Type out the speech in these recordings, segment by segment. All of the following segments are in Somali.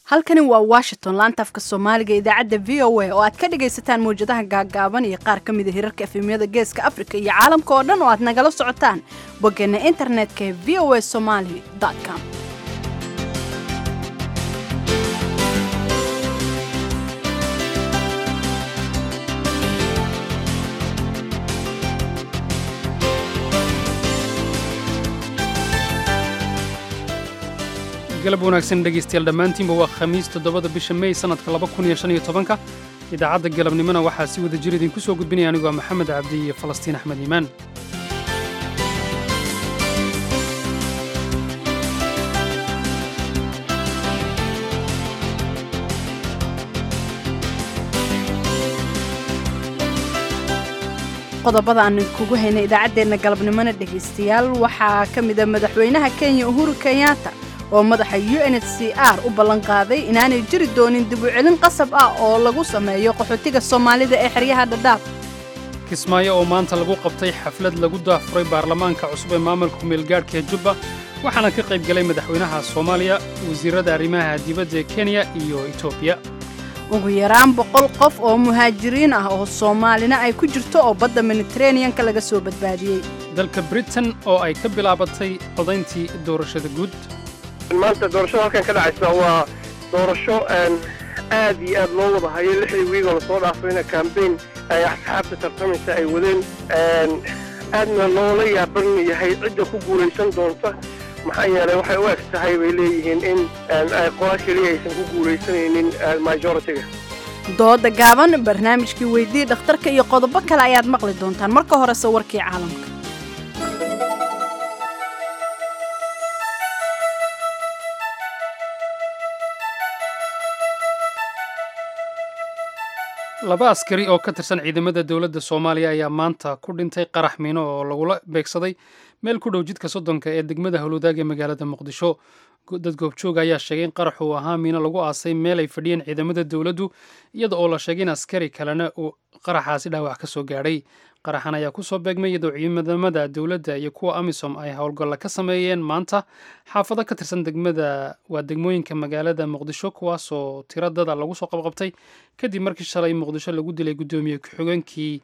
halkani waa washington laanta afka soomaaliga idaacadda v o a oo aad ka dhagaysataan mawjadaha gaaggaaban iyo qaar ka mida hirarka efemyada geeska afrika iyo caalamka oo dhan oo aad nagala socotaan boggeena internetka ee v o a somaly com galab wanaagsan dhegaystayaal dhammaantiinba waa khamiis toddobada bisha mey sannadka laba kun iyo shan iyo tobanka idaacadda galabnimona waxaa si wada jir idinku soo gudbinaya anigoo maxamed cabdi iyo falastiin axmed iimaan qodobada aan kugu haynay idaacaddeenna galabnimona dhegaystayaal waxaa ka mida madaxweynaha kenya uhuru kenyatta oo madaxa u n h c r u ballanqaaday inaanay jiri doonin dib u celin qasab ah oo lagu sameeyo qaxootiga soomaalida ee xeryaha dhadhaaf kismaayo oo maanta lagu qabtay xaflad lagu daafuray baarlamaanka cusub ee maamulka kumeelgaadhka ee jubba waxaana ka qayb galay madaxweynaha soomaaliya wasiirrada arrimaha dibadda ee kenya iyo etoobiya ugu yaraan boqol qof oo muhaajiriin ah oo soomaalina ay ku jirto oo badda mediteraneanka laga soo badbaadiyey dalka britain oo ay ka bilaabatay codayntii doorashada guud maanta doorashada halkan ka dhacaysa waa doorasho aad iyo aad loo wada hayo lixdii wiigoo lasoo dhaafayna kambayn ay asxaabta tartamaysa ay wadeen aadna loola yaaban yahay cidda ku guulaysan doonta maxaa yeelay waxay u eg tahay bay leeyihiin in qola keliya aysan ku guulaysanaynin majoritiga dooda gaaban barnaamijkii weydii dhakhtarka iyo qodobo kale ayaad maqli doontaan marka horese warkii caalamka laba askari oo ka tirsan ciidamada dowladda soomaaliya ayaa maanta ku dhintay qarax miino oo lagula beegsaday meel ku dhow jidka soddonka ee degmada howlwadaag ee magaalada muqdisho dad goobjooga ayaa sheegay in qarax uu ahaa miino lagu aasay meel ay fadhiyeen ciidamada dowladdu iyada oo la sheegay in askari kalena uu qaraxaasi dhaawac ka soo gaadhay qaraxan ayaa ku soo beegmay iyadoo ciidamada dowladda iyo kuwa amisom ay howlgalla ka sameeyeen maanta xaafado ka tirsan degmada waa degmooyinka magaalada muqdisho kuwaasoo tiro dada lagu soo qabqabtay kadib markii shalay muqdisho lagu dilay gudoomiye ku-xigeenkii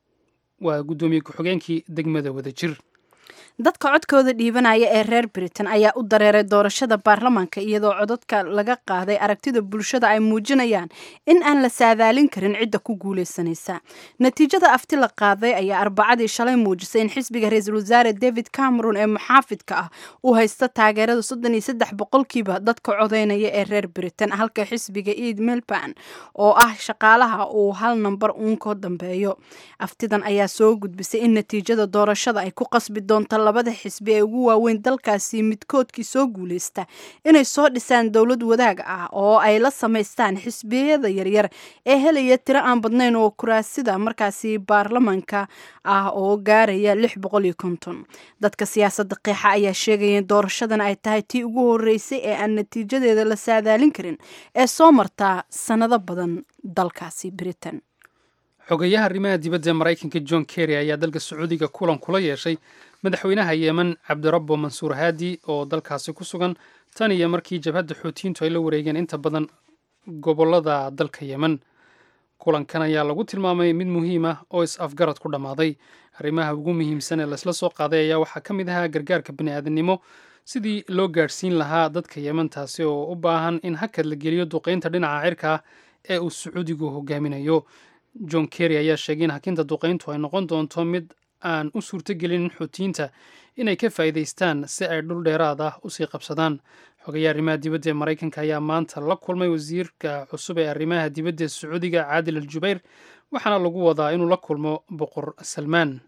waa guddoomiye ku-xigeenkii degmada wadajir dadka codkooda dhiibanaya ee reer britain ayaa u dareeray doorashada baarlamaanka iyadoo codadka laga qaaday aragtida bulshada ay muujinayaan in aan la saadaalin karin cidda ku guulaysanaysa natiijada afti la qaaday ayaa arbacadii shalay muujisay in xisbiga ra-iisul wasaare david cameron ee muxaafidka ah uu haysta taageerada soddon iyo saddex boqolkiiba dadka codeynaya ee reer britain halka xisbiga eid melban oo ah shaqaalaha uu hal nambar uun ka dambeeyo aftidan ayaa soo gudbisay in natiijada doorashada ay ku qasbi doonto labada xisbi ee ugu waaweyn dalkaasi midkoodkii soo guulaysta inay soo dhisaan dowlad wadaag ah oo ay la samaystaan xisbiyada yaryar ee helaya tiro aan badnayn oo kuraasida markaasi baarlamanka ah oo gaaraya lix boqol iyo konton dadka siyaasadda qeexa ayaa sheegaya in doorashadan ay tahay tii ugu horeysay ee aan natiijadeeda la saadaalin karin ee soo martaa sannado badan dalkaasi britain xogayaha arrimaha dibadda ee maraykanka john kerry ayaa dalka sacuudiga kulan kula yeeshay madaxweynaha yeemen cabdirabbo mansuur haadi oo dalkaasi ku sugan tan iyo markii jabhadda xuutiyiintu ay la wareegeen inta badan gobollada dalka yemen kulankan ayaa lagu tilmaamay mid muhiim ah oo is-afgarad ku dhammaaday arrimaha ugu muhiimsan ee laysla soo qaaday ayaa waxaa ka mid ahaa gargaarka bini'aadamnimo sidii loo gaadhsiin lahaa dadka yemen taasi oo u baahan in hakad la geliyo duqaynta dhinaca cirka ah ee uu sacuudigu hogaaminayo john kerry ayaa sheegay in hakinta duqayntu ay noqon doonto mid aan u suurtogelinin xuutiyiinta inay ka faa'iidaystaan si ay dhul dheeraad ah usii qabsadaan xogayaha arrimaha dibadda ee maraykanka ayaa maanta la kulmay wasiirka cusub ee arrimaha dibadda ee sacuudiga caadil al jubayr waxaana lagu wadaa inuu la kulmo boqor salmaan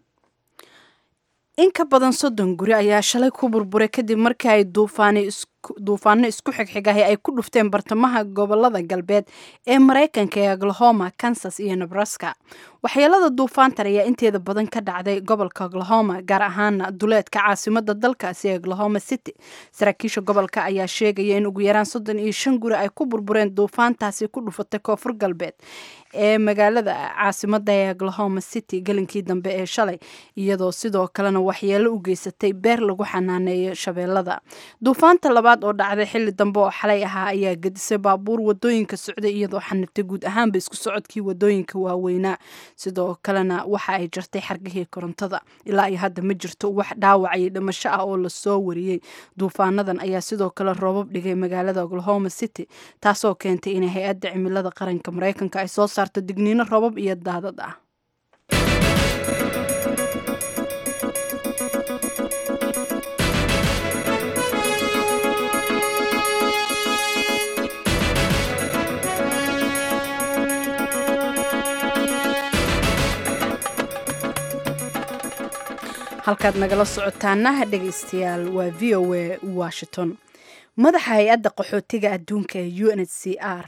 in ka badan soddon guri ayaa shalay ku burburay kadib markii ay duufaano isku xigxigahay ay ku dhufteen bartamaha gobolada galbeed ee maraykanka ee oklahoma kansas iyo nebraska waxyeelada duufaantan ayaa inteeda badan ka dhacday gobolka oklahoma gaar ahaana duleedka caasimada dalkaasi ee oklahoma city saraakiisha gobolka ayaa sheegaya in ugu yaraan soddon iyo shan guri ay ku burbureen duufaantaasi ku dhufatay koonfur galbeed ee magaalada caasimada ee oklahoma city gelinkii dambe ee shalay iyadoo sidoo kalena waxyeelo u geysatay beer lagu xanaaneeyo shabeellada duufaanta labaad labaad oo dhacday xilli dambe oo xalay ahaa ayaa gedisay baabuur wadooyinka socday iyadoo xaniftay guud ahaanba isku socodkii wadooyinka waaweynaa sidoo kalena waxa ay jartay xargihii korontada ilaa iyo hadda ma jirto wax dhaawac iyo dhimasho ah oo lasoo wariyey duufaanadan ayaa sidoo kale roobab dhigay magaalada oklahoma city taasoo keentay inay hay-adda cimilada qaranka mareykanka ay soo saarto digniino roobab iyo daadad ah halkaad nagala socotaana dhegaystayaal waa v o a washington madaxa hay-adda qaxootiga adduunka ee u n h c r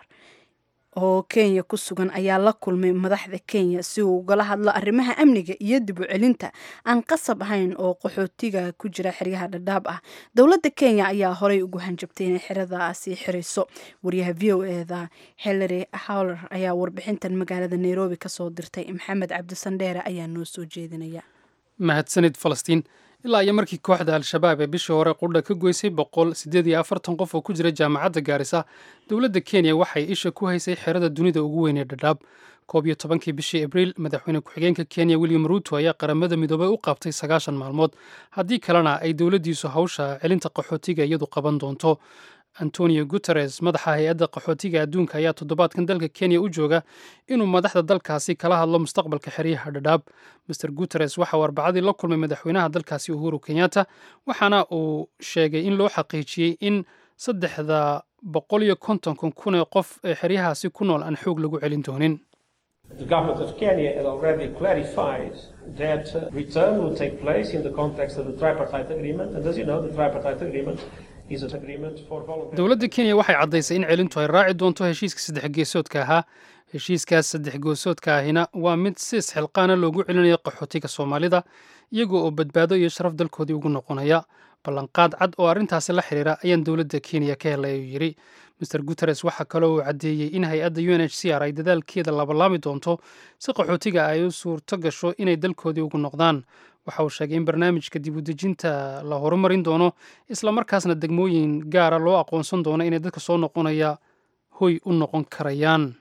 oo kenya ku sugan ayaa la kulmay madaxda kenya si uu ugala hadlo arrimaha amniga iyo dib u celinta aan qasab ahayn oo qaxootiga ku jira xeryaha dhadhaab ah dowladda kenya ayaa horey ugu hanjabtay inay xeradaasi xirayso wariyaha v o eda hillary howler ayaa warbixintan magaalada nairobi kasoo dirtay maxamed cabdisandheere ayaa noo soo jeedinaya mahadsanid falastiin ilaa iyo markii kooxda al-shabaab ee bishii hore qudha ka goysay boqol siddeed iyo afartan qof oo ku jira jaamacadda gaarisa dowladda kenya waxay isha ku haysay xerada dunida ugu weyn ee dhadhaab koob iyo tobankii bishii abriil madaxweyne ku-xigeenka kenya william ruuto ayaa qaramada midoobay u qabtay sagaashan maalmood haddii kalena ay dowladdiisu hawsha celinta qaxootiga iyadu qaban doonto antonio guteres madaxa hay-adda qaxootiga adduunka ayaa toddobaadkan dalka kenya u jooga inuu madaxda dalkaasi kala hadlo mustaqbalka xeryaha dhadhaab master guteres waxa uu arbacadii la kulmay madaxweynaha dalkaasi uhuru kenyatta waxaana uu sheegay in loo xaqiijiyey in saddexda boqol iyo kontonkan kun ee qof ee xeryahaasi ku nool aan xoog lagu celin doonin The government of Kenya has already clarified that uh, return will take place in the context of the tripartite agreement. And as you know, the tripartite agreement is an agreement for voluntary. dowladda kenya waxay caddaysay in celintu ay raaci doonto heshiiska saddex geesoodka ahaa heshiiskaas saddex geesoodka ahina waa mid si isxilqaana loogu celinayo qaxootiga soomaalida iyagoo oo badbaado iyo sharaf dalkoodii ugu noqonaya ballanqaad cad oo arrintaasi la xiriira ayaan dowladda kenya ka helay ayuu yidhi master guteres waxaa kaloo uu caddeeyey in hay-adda u n h c r ay dadaalkeeda labalaami doonto si qaxootiga ay u suurto gasho inay dalkoodii ugu noqdaan waxa uu sheegay in barnaamijka dib u dejinta la horumarin doono islamarkaasna degmooyin gaara loo aqoonsan doono inay dadka soo noqonaya hoy u noqon karayaan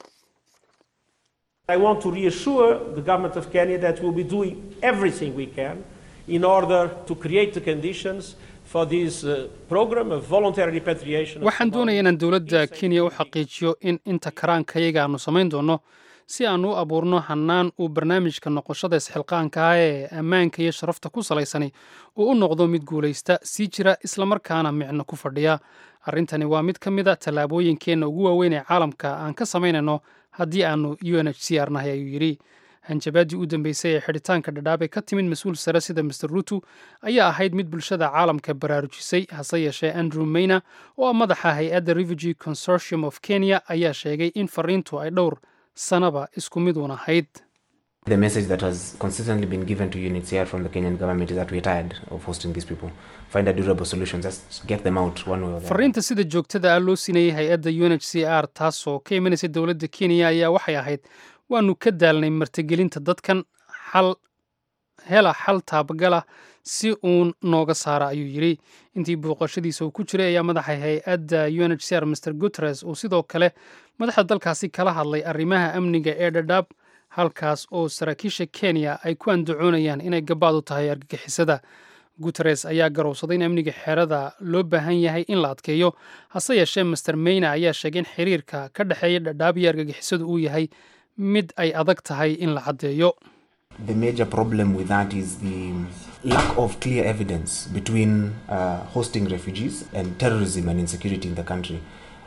I want to reassure the government of Kenya that we'll be doing everything we can in order to create the conditions for this uh, program of voluntary repatriation. of waxaan doonaya inaan dowladda kenya u xaqiijiyo in inta karaankayaga aanu samayn doono si aan u abuurno hannaan uu barnaamijka noqoshada isxilqaanka ah ee ammaanka iyo sharafta ku salaysani uu u noqdo mid guulaysta sii jira islamarkaana micno ku fadhiya arrintani waa mid ka mid a tallaabooyinkeenna ugu waaweyn ee caalamka aan ka samaynayno haddii aanu u n h c r nahay ayuu yidhi hanjabaadii u dambeysay ee xidhitaanka dhadhaab ee ka timid mas-uul sare sida master ruto ayaa ahayd mid bulshada caalamka baraarujisay hase yeeshee andrew mayna oo ah madaxa hay-adda refugee consortium of kenya ayaa sheegay in fariintu ay dhowr sanaba isku mid uun ahayd The message that has consistently been given to UNHCR from the Kenyan government is that we're tired of hosting these people. Find a durable solution, just get them out one way or the other. fariinta sida joogtada ah loo siinayay hay-adda u n h c r taasoo ka imanaysa dowladda kenya ayaa waxay ahayd waanu ka daalnay martigelinta dadkan xal hela xal taabagala si uun nooga saara ayuu yidhi intii booqashadiisa uu ku jiray ayaa madaxa hay-adda u n h c r master guteres uu sidoo kale madaxda dalkaasi kala hadlay arrimaha amniga ee dhadhaab halkaas oo saraakiisha kenya ay ku andacoonayaan inay gabaad u tahay argagixisada guteres ayaa garowsaday in amniga xerada loo baahan yahay in la adkeeyo hase yeeshee master mayna ayaa sheegay in xiriirka ka dhexeeya dhadhaab iyo argagixisadu uu yahay mid ay adag tahay in la caddeeyo The major problem with that is the lack of clear evidence between uh, hosting refugees and terrorism and insecurity in the country.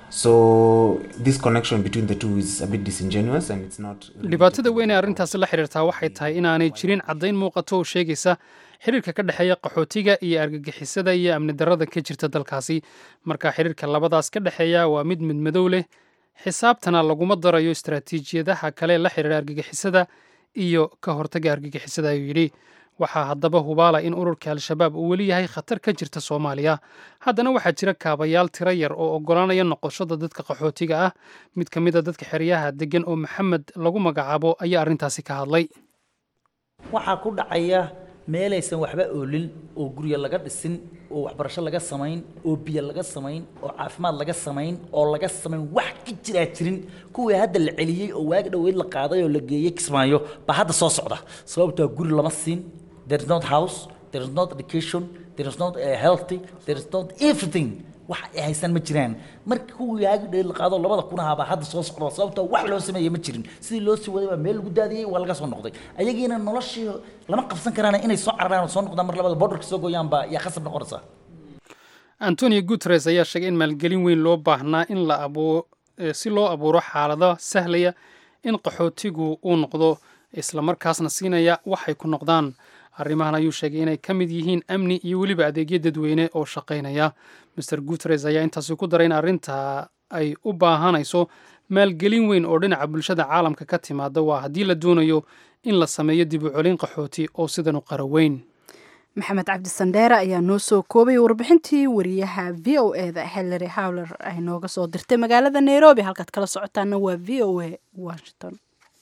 So this connection between the two is a bit disingenuous and it's not. dhibaatada weyn ee arrintaasi la xiriirtaa waxay tahay inaanay jirin caddayn muuqato oo sheegaysa xiriirka ka dhexeeya qaxootiga iyo argagixisada iyo amni darrada ka jirta dalkaasi marka xiriirka labadaas ka dhexeeya waa mid midmadow leh xisaabtana laguma darayo istaraatiijiyadaha kale la xiriira argagixisada iyo ka hortaga argagixisada ayuu yidhi waxaa haddaba hubaala in ururka al-shabaab uu weli yahay khatar ka jirta soomaaliya haddana waxaa jira kaabayaal tiro yar oo oggolaanaya noqoshada dadka qaxootiga ah mid ka mid a dadka xeryaha deggan oo maxamed lagu magacaabo ayaa arrintaasi ka hadlay waxaa ku dhacaya meelaysan waxba oolin oo guryo laga dhisin oo waxbarasho laga samayn oo biyo laga samayn oo caafimaad laga samayn oo laga samayn wax ka jiraa jirin kuwii hadda la celiyey oo waagi dhoweyd la qaaday oo la geeyey kismaayo baa hadda soo socda sababtoo guri lama siin there is not house there is not education there is not uh, healthy there is not everything wax ay haysan ma jiraan marka kuwii waagi dhoweyd la qaado labada kun ahaa baa hadda soo socda sababtoo wax loo sameeyey ma jirin sidii loo sii waday baa meel lagu daadiyey waa laga soo noqday ayagiina noloshii lama qabsan karaan inay soo cararaan oo soo noqdaan mar labada borderka soo gooyaan baa yaa khasab noqonaysaa antonio guteres ayaa sheegay in maalgelin weyn loo baahnaa in la abuo si loo abuuro xaalado sahlaya in qaxootigu uu noqdo islamarkaasna siinaya waxay ku noqdaan arrimahan ayuu sheegay inay ka mid yihiin amni iyo weliba adeegyo dadweyne oo shaqaynaya master guteres ayaa intaasi ku daray in arrinta ay u baahanayso maalgelin weyn oo dhinaca bulshada caalamka ka timaada waa haddii la doonayo in la sameeyo dib u celin qaxooti oo sidan u qara weyn maxamed cabdi sandheere ayaa noo soo koobay warbixintii wariyaha v o e da hillary howler ay nooga soo dirtay magaalada nairobi halkaad kala socotaana waa v o a washington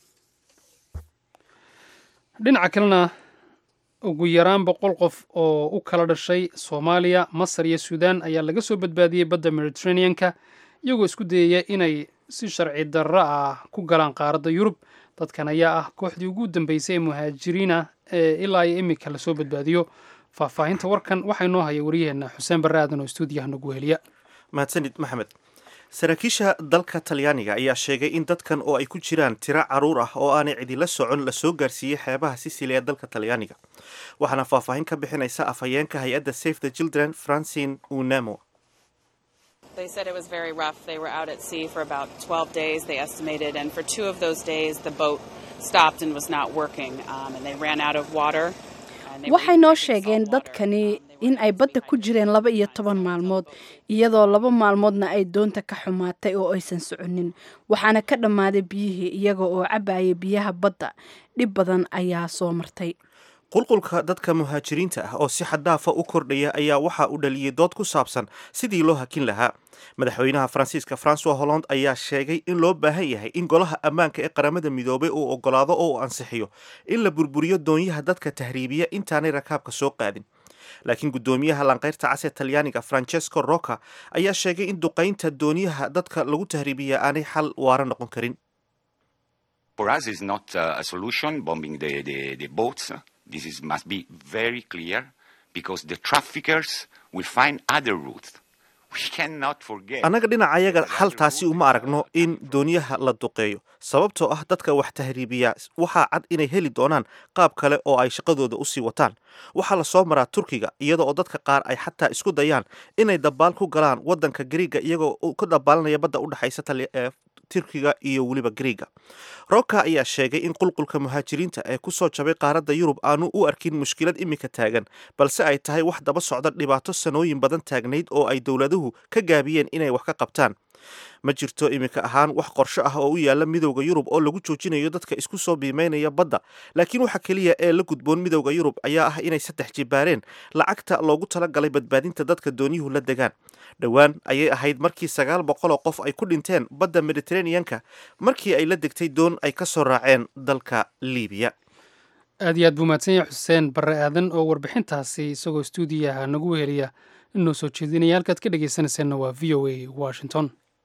dhinaca kalena ugu yaraan boqol qof oo u kala dhashay soomaaliya masar iyo suudaan ayaa laga soo badbaadiyey badda mediterraneanka iyagoo isku dayaya inay si sharci darro ah ku galaan qaaradda yurub dadkan ayaa ah kooxdii ugu dambeysay ee muhaajiriin ah ee ilaa iyo imika lasoo badbaadiyo faahfaahinta warkan waxaa inoo haya wariyaheenna xuseen barre aadan oo stuudiyaha nagu heliya mahadsanid maxamed saraakiisha dalka talyaaniga ayaa sheegay in dadkan oo ay ku jiraan tiro caruur ah oo aanay cidila socon lasoo gaarsiiyey xeebaha sisili ee dalka talyaaniga waxaana faahfaahin ka bixinaysa afhayeenka hay-adda safe the children francine unamo They said it was very rough. They were out at sea for about 12 days, they estimated, and for two of those days, the boat stopped and was not working, um, and they ran out of water. and they were waxay noo drinking sheegeen salt water, dadkani um, they in were ay badda sleeping ku on jireen laba iyo toban maalmood iyadoo laba maalmoodna ay doonta ka xumaatay oo aysan soconin waxaana ka dhammaaday biyihii iyaga oo cabbayay biyaha badda dhib badan ayaa soo martay qulqulka dadka muhaajiriinta ah oo si xaddaafa u kordhaya ayaa waxa uu dhaliyey dood ku saabsan sidii loo hakin lahaa madaxweynaha faransiiska francois holland ayaa sheegay in loo baahan yahay in golaha ammaanka ee qaramada midoobay uu ogolaado oo uu ansixiyo in la burburiyo doonyaha dadka tahriibiya intaanay rakaabka soo qaadin laakiin guddoomiyaha lanqayrta cas ee talyaaniga francesco roca ayaa sheegay in duqaynta doonyaha dadka lagu tahriibiya aanay xal waara noqon karin For us, it's not uh, a solution bombing the, the, the boats. This is, must be very clear because the traffickers will find other routes. We cannot forget. annaga dhinacayaga xal taasi uma aragno in doonyaha la duqeeyo sababtoo ah dadka wax tahriibiya waxaa cad inay heli doonaan qaab kale oo ay shaqadooda usii wataan waxaa la soo maraa turkiga iyada oo dadka qaar ay xataa isku dayaan inay dabaal ku galaan wadanka gariiga iyagoo u- ka dabaalanaya badda u dhexaysa Tali- ee turkiga iyo weliba gariiga roka ayaa sheegay in qulqulka muhaajiriinta ee kusoo jabay qaaradda yurub aanu u arkin mushkilad imika taagan balse ay tahay wax daba socda dhibaato sanooyin badan taagnayd oo ay dowladuhu ka gaabiyeen inay wax ka qabtaan ma jirto imika ahaan wax qorsho ah oo u yaala midowda yurub oo lagu joojinayo dadka isku soo biimeynaya badda laakiin waxa keliya ee la gudboon midowda yurub ayaa ah inay saddex jibaareen lacagta loogu talagalay badbaadinta dadka dooniyuhu la degaan dhowaan ayay ahayd markii sagaal boqol oo qof ay ku dhinteen badda mediterraneanka markii ay la degtay doon ay ka soo raaceen dalka liibiya aad iyo aad buu mahadsan yahay xuseen barre aadan oo warbixintaasi isagoo stuudiyaha nagu heliya inoo soo jeedinaya halkaad ka dhegaysanaysaanna waa v o a washington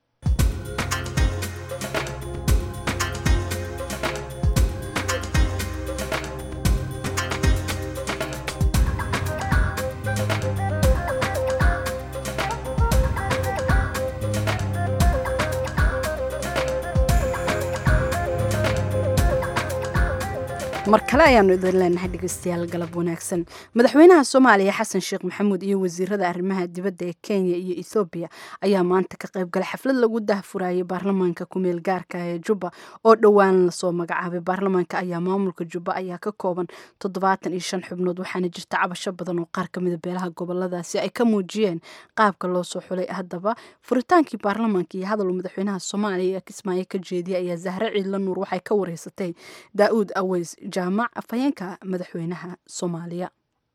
mar kale ayaanu idin leenahay dhegeystayaal galab wanaagsan madaxweynaha soomaaliya xasan sheekh maxamuud iyo wasiirada arrimaha dibadda ee kenya iyo ethoobiya ayaa maanta ka qayb galay xaflad lagu dahfurayay baarlamaanka kumeel gaarka ee jubba oo dhowaan lasoo magacaabay baarlamaanka ayaa maamulka jubba ayaa ka kooban toddobaatan iyo shan xubnood waxaana jirta cabasho badan oo qaar kamida beelaha goboladaasi ay ka muujiyeen qaabka loo soo xulay haddaba furitaankii baarlamaanka iyo hadal uu madaxweynaha soomaaliya kismaayo ka jeediyay ayaa zahre ciidla nuur waxay ka wareysatay daa'uud aweys jaamac afhayeenka madaxweynaha soomaaliya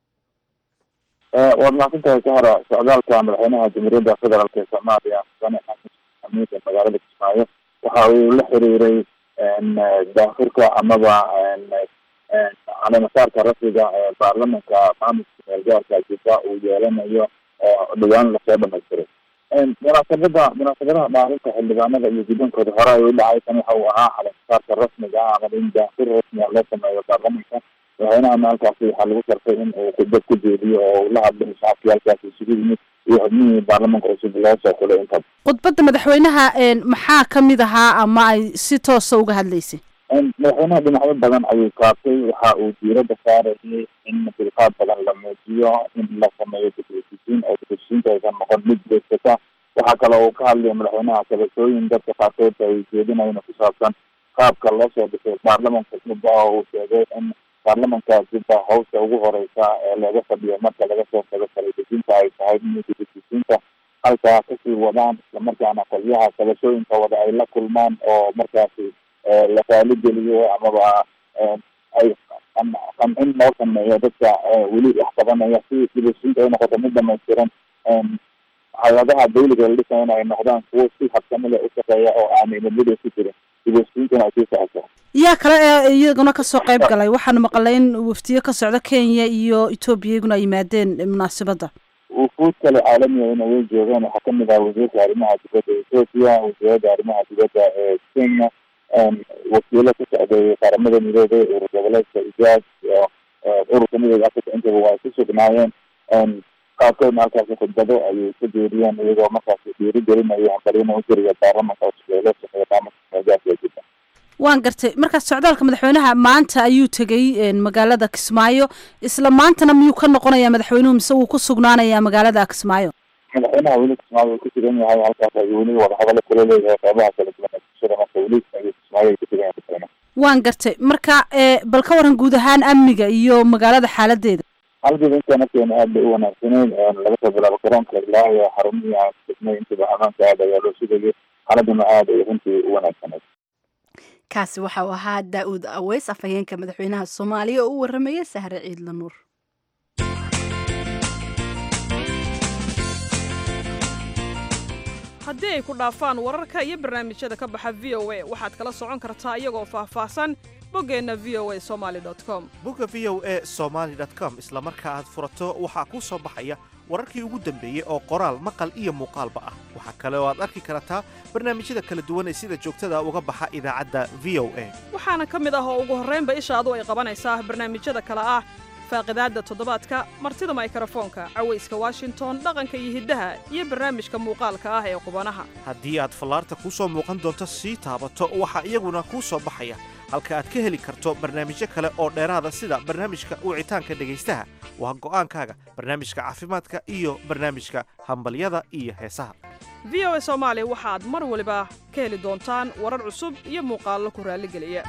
waad mahadsantahay sahra socdaalka madaxweynaha jamhuuriyadda federaalk ee soomaaliya mudane xasan xamiid ee magaalada kismaayo waxa uu la xiriiray daafurka amaba caleemasaarka rasmiga ee baarlamanka maamulka meelgaarka jubba uu yeelanayo oo dhawaan lasoo dhamaystiray munaasabada munaasabadaha dhaarinta xildhibaanada iyo guddoonkooda hore ay u dhacay tan waxa uu ahaa caleemasaarka rasmiga ah ama in daafir rasmiga loo sameeyo baarlamanka madaxweynahana halkaasi waxaa lagu sharfay in uu khudbad ku jeediyo oo uu la hadlay shacabkii halkaasi isugu yimid iyo xubnihii baarlamanka cusub loo soo xulay intaba khudbadda madaxweynaha maxaa ka mid ahaa ama ay si toosa uga hadlaysay madaxweynaha dhinacyo badan ayuu kaabtay waxa uu diiradda saarayay in dulqaad badan la muujiyo in la sameeyo dibheshiisiin oo dibheshiisiinta aysan noqon mid beegsata waxaa kale uu ka hadlaya madaxweynaha kabashooyin dadka qaarkood ay jeedinayn ku saabsan qaabka loo soo dhisay baarlamanka jubba oo uu sheegay in baarlamanka jubba hawsha ugu horeysa ee looga fadhiyo marka laga soo tago kaladejiinta ay tahay in dibheshiisiinta halkaa kasii wadaan islamarkaana qolyaha kabashooyinka wada ay la kulmaan oo markaasi la raaligeliyo amaba ay qancin loo sameeyo dadka weli wax qabanaya si dibheshiinta ay noqoto mid dhamaystiran hay-adaha dawliga la dhisayana ay noqdaan kuwo si habsami leh u shaqeeya oo aanay nabada ku jirin dibheshiintana ay sii socoto yaa kale ee iyaguna kasoo qayb galay waxaanu maqalay in waftiyo ka socda kenya iyo etoobiya iyaguna ay yimaadeen munaasabadda wufuud kale caalamiana way joogeen waxaa kamid ah wasiirka arrimaha dibadda ethoopia wasiirada arrimaha dibadda ee kenya wakiilo ka socday qaramada midoobay urur goboleedka ijaaj iyo ururka midooda africa intaba waa ku sugnaayeen qaarkoodna halkaasi khudbado ayay ka jeediyeen iyagoo markaasi dhiiri gelinaya hambalina u jiriya baarlamanka cusub ee loo sameeya maamulka meelgaarka ee jubba waan gartay markaas socdaalka madaxweynaha maanta ayuu tegey magaalada kismaayo isla maantana miyuu ka noqonaya madaxweynuhu mise wuu ku sugnaanaya magaalada kismaayo madaxweynaha weli kismaayo uu ku sugan yahay halkaas ayuu weli wadahadalo kula leeyahay qeybaha kala duwan ee bulshada marka weli ayuu kismaayo ay ku sugan yahay madaxweynaha waan gartay marka bal ka waran guud ahaan amniga iyo magaalada xaaladeeda halgeeda inta nafteena aad bay u wanaagsaneyd laga soo bilaabo garoonka ilaa iyo xarumihii aan degnay intaba amaanka aad ayaa loo sugayay xaaladuna aad ay runtii u wanaagsaneyd kaasi waxa uu ahaa daa-uud aweys afhayeenka madaxweynaha soomaaliya oo u warramaya sahre ciidla nuur haddii ay ku dhaafaan wararka iyo barnaamijyada ka baxa v o a waxaad kala socon kartaa iyagoo faahfaahsan boggeenna v o a somali com bogga v o a somaali com isla marka aad furato waxaa kuu soo baxaya wararkii ugu dambeeyey oo qoraal maqal iyo muuqaalba ah waxaa kale oo aad arki kartaa barnaamijyada kala duwan ee sida joogtada uga baxa idaacadda v o a waxaana ka mid ah oo ugu horraynba ishaadu ay qabanaysaa barnaamijyada kale ah faaqidaadda toddobaadka martida maykarafoonka cawayska washington dhaqanka iyo hiddaha iyo barnaamijka muuqaalka ah ee qubanaha haddii aad fallaarta kuu soo muuqan doonto sii taabato waxaa iyaguna kuu soo baxaya halka aad ka heli karto barnaamijyo kale oo dheeraada sida barnaamijka wicitaanka dhegaystaha waa go'aankaaga barnaamijka caafimaadka iyo barnaamijka hambalyada iyo heesaha v o a soomaali waxaad mar waliba ka heli doontaan warar cusub iyo muuqaallo ku raalligeliya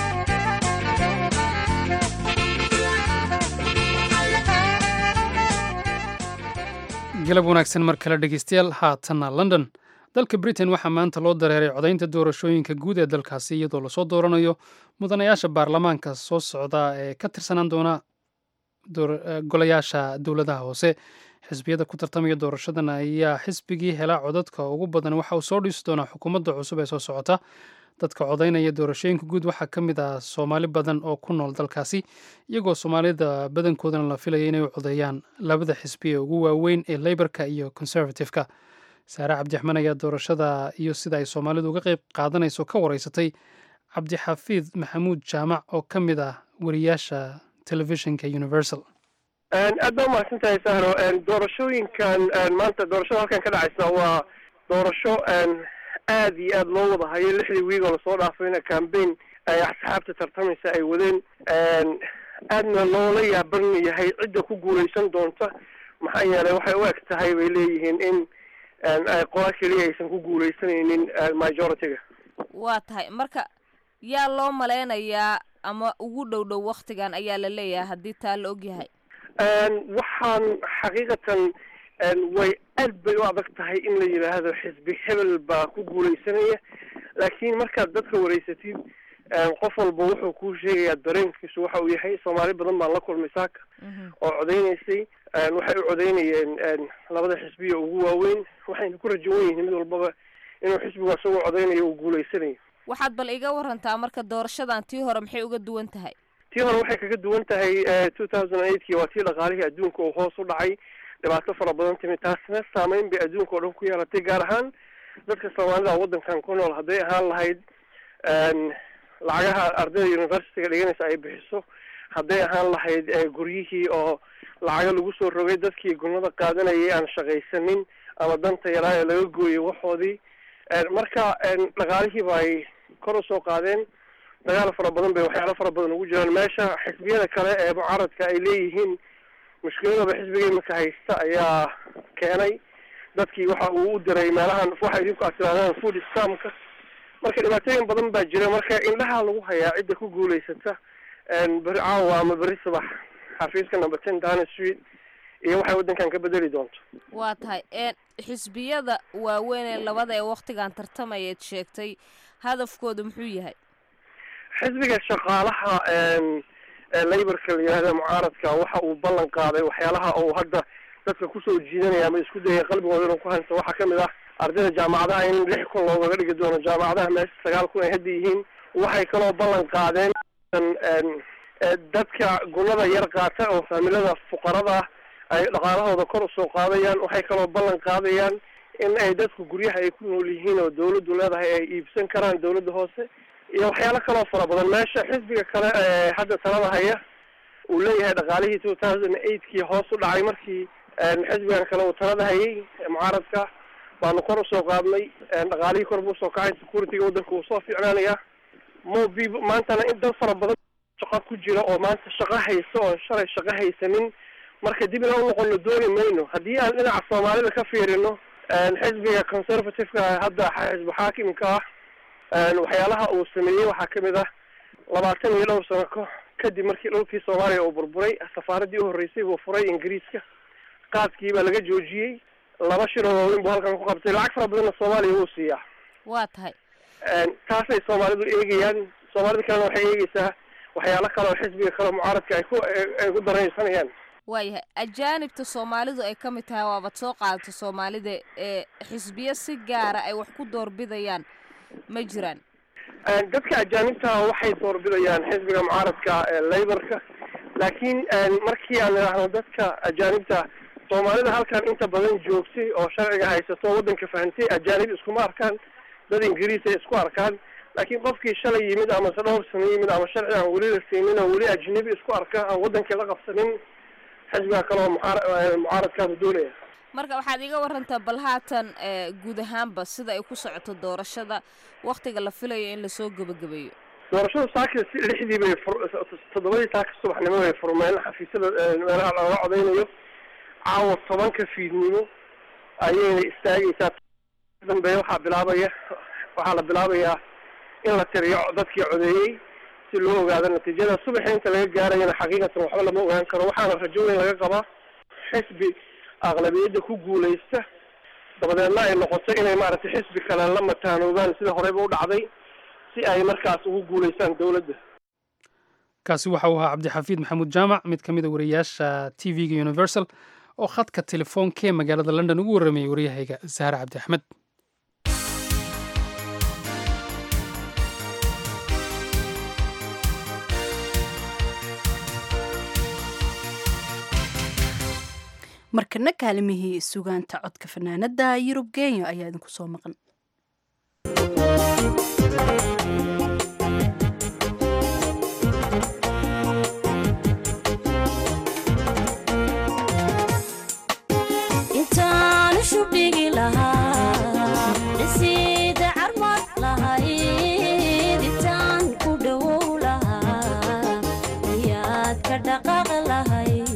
galab wanaagsan mar kale dhegeystayaal haatanna london dalka britain waxaa maanta loo dareeray codaynta doorashooyinka guud ee dalkaasi iyadoo lasoo dooranayo mudanayaasha baarlamaanka soo socda ee ka tirsanaan doona golayaasha dowladaha hoose xisbiyada ku tartamaya doorashadan ayaa xisbigii helaa codadka ugu badan waxa uu soo dhisi doonaa xukuumadda cusub ee soo socota dadka codaynaya doorashooyinka guud waxaa ka mid ah soomaali badan oo ku nool dalkaasi iyagoo soomaalida badankoodana la filaya inay u codeeyaan labada xisbi ee ugu waaweyn ee leyborka iyo conservative-ka saare cabdiraxmaan ayaa doorashada iyo sida ay soomaalidu uga qeyb qaadanayso ka wareysatay cabdixafiid maxamuud jaamac oo ka mid ah wariyaasha telefishinka universal aad baa umahadsan tahay sahro doorashooyinkan maanta doorashada halkan ka dhacaysa waa doorasho aad iyo aad loo wada hayo lixdii wiig oo lasoo dhaafayna cambaign ay asxaabta tartamaysa ay wadeen aadna loola yaaban yahay cidda ku guuleysan doonta maxaa yeelay waxay u eg tahay bay leeyihiin in qola keliya aysan ku guuleysanaynin majority-ga waa tahay marka yaa loo malaynayaa ama ugu dhow dhow waktigan ayaa la leeyahay haddii taa la ogyahay waxaan xaqiiqatan way aad bay u adag tahay in la yidhaahdo xisbi hebel baa ku guuleysanaya laakiin markaad dadka wareysatid qof walba wuxuu kuu sheegayaa dareenkiisu waxa uu yahay soomaali badan baan la kulmay saaka oo codeynaysay waxay u codeynayeen labada xisbiya ugu waaweyn waxayna ku rajawan yihiin mid walbaba inuu xisbigu isagoo codeynayo uu guuleysanayo waxaad bal iga warantaa marka doorashadan tii hore maxay uga duwan tahay tii hore waxay kaga duwan tahay two thousand and eightkii waa tii dhaqaalihii adduunka uu hoos u dhacay dhibaato fara badan timid taasna saameyn bay adduunka oo dhan ku yeelatay gaar ahaan dadka soomaalida waddankan ku nool hadday ahaan lahayd lacagaha ardayda universityga dhiganaysa ay bixiso hadday ahaan lahayd guryihii oo lacaga lagu soo rogay dadkii gulmada qaadanayay aan shaqaysanin ama danta yaraa ee laga gooyay waxoodii marka dhaqaalihiiba ay kor usoo qaadeen dagaal fara badan bay waxyaalo fara badan ugu jiraan meesha xisbiyada kale ee mucaaradka ay leeyihiin mushkiladaba xisbiga imika haysta ayaa keenay dadkii waxa uu u diray meelahan waxa idinku aad tirahdaan food scamka marka dhibaatooyin badan baa jira marka indhaha lagu hayaa cidda ku guulaysata beri caawa ama beri subax xafiiska number ten downing street iyo waxay waddankan ka bedeli doonto waa tahay xisbiyada waaweyn ee labada ee waktigan tartamayaad sheegtay hadafkooda muxuu yahay xisbiga shaqaalaha laborka la yihahda mucaaradka waxa uu ballan qaaday waxyaalaha uu hadda dadka kusoo jiidanaya ama isku dayay qalbigooda inuu ku hanto waxaa kamid ah ardayda jaamacadaha in lix kun loogaga dhigi doono jaamacadaha meesha sagaal kun ay hadda yihiin waxay kaloo ballan qaadeen dadka gunada yar qaata oo faamilada fuqarada ah ay dhaqaalahooda kor usoo qaadayaan waxay kaloo ballan qaadayaan in ay dadku guryaha ay ku nool yihiin oo dawladdu leedahay ay iibsan karaan dawladda hoose iyo waxyaalo kaloo fara badan meesha xisbiga kale ee hadda talada haya uu leeyahay dhaqaalihii two thousand eightkii hoos u dhacay markii xisbigan kale uu talada hayay mucaaradka baanu kor usoo qaadnay dhaqaalihii kor buu usoo kacay securityga waddanka uu soo fiicnaanaya mobi maantana in dad fara badan shaqo ku jira oo maanta shaqo haysa oo shalay shaqo haysanin marka dib inaan unoqono dooni mayno haddii aan dhinaca soomaalida ka fiirino xisbiga conservativeka hadda xisbi xaakimka ah waxyaalaha uu sameeyey waxaa kamid ah labaatan iyo dhowr sano ko kadib markii dhulkii soomaaliya uu burburay safaaradii uhoreysay buu furay ingiriiska qaadkii baa laga joojiyey laba shir oo waaweyn buu halkan ku qabtay lacag fara badanna soomaaliya wuu siiyaa waa tahay taasay soomaalidu eegayaan soomaalida kalena waxay eegeysaa waxyaalo kale oo xisbiga kale mucaaradka ay ku ay ku daraysanayaan waayahay ajaanibta soomaalidu ay ka mid tahay waabad soo qaadata soomaalida ee xisbiyo si gaara ay wax ku doorbidayaan ma jiraan dadka ajaanibta waxay doorbidayaan xisbiga mucaaradka ee laborka laakiin markii aan idhaahno dadka ajaanibta soomaalida halkan inta badan joogtay oo sharciga haysato oo waddanka fahantay ajaanib iskuma arkaan dad ingiriis ay isku arkaan laakiin qofkii shalay yimid ama se dhowr sano yimid ama sharci aan weli la siinin oo weli ajnabi isku arka aan waddankii la qabsanin xisbiga kale oo mucaar mucaaradkaadu doonaya marka waxaad iga warantaa bal haatan guud ahaanba sida ay ku socoto doorashada waktiga la filayo in lasoo gebagabeeyo doorashada saaka lixdii bay toddobadii saaka subaxnimo bay furmeen xafiisyada meelaha looga codeynayo caawa tobanka fiidnimo ayayna istaagaysaa dambe waxaa bilaabaya waxaa la bilaabayaa in la tiriyo dadkii codeeyey si loo ogaado natiijada subaxi inta laga gaarayana xaqiiqatan waxba lama ogaan karo waxaana rajo weyn laga qabaa xisbi aqlabiyadda ku guulaysta dabadeedna ay noqoto inay maaragtay xisbi kale la mataanoobaan sida horeyba u dhacday si ay markaas ugu guulaystaan dowladda kaasi waxa uu ahaa cabdixafiid maxamuud jaamac mid ka mid a wariyaasha t v-ga universal oo khadka telefoonka ee magaalada london ugu warramayay waryahayga sahre cabdi axmed markana kaalimihii sugaanta codka fanaanada yurub kenya ayaa idinku soo maqan intaan shubdhigi lahaa dhisiida carmad lahayd intaan ku dhowow lahaa ayaad ka dhaqaaq lahayd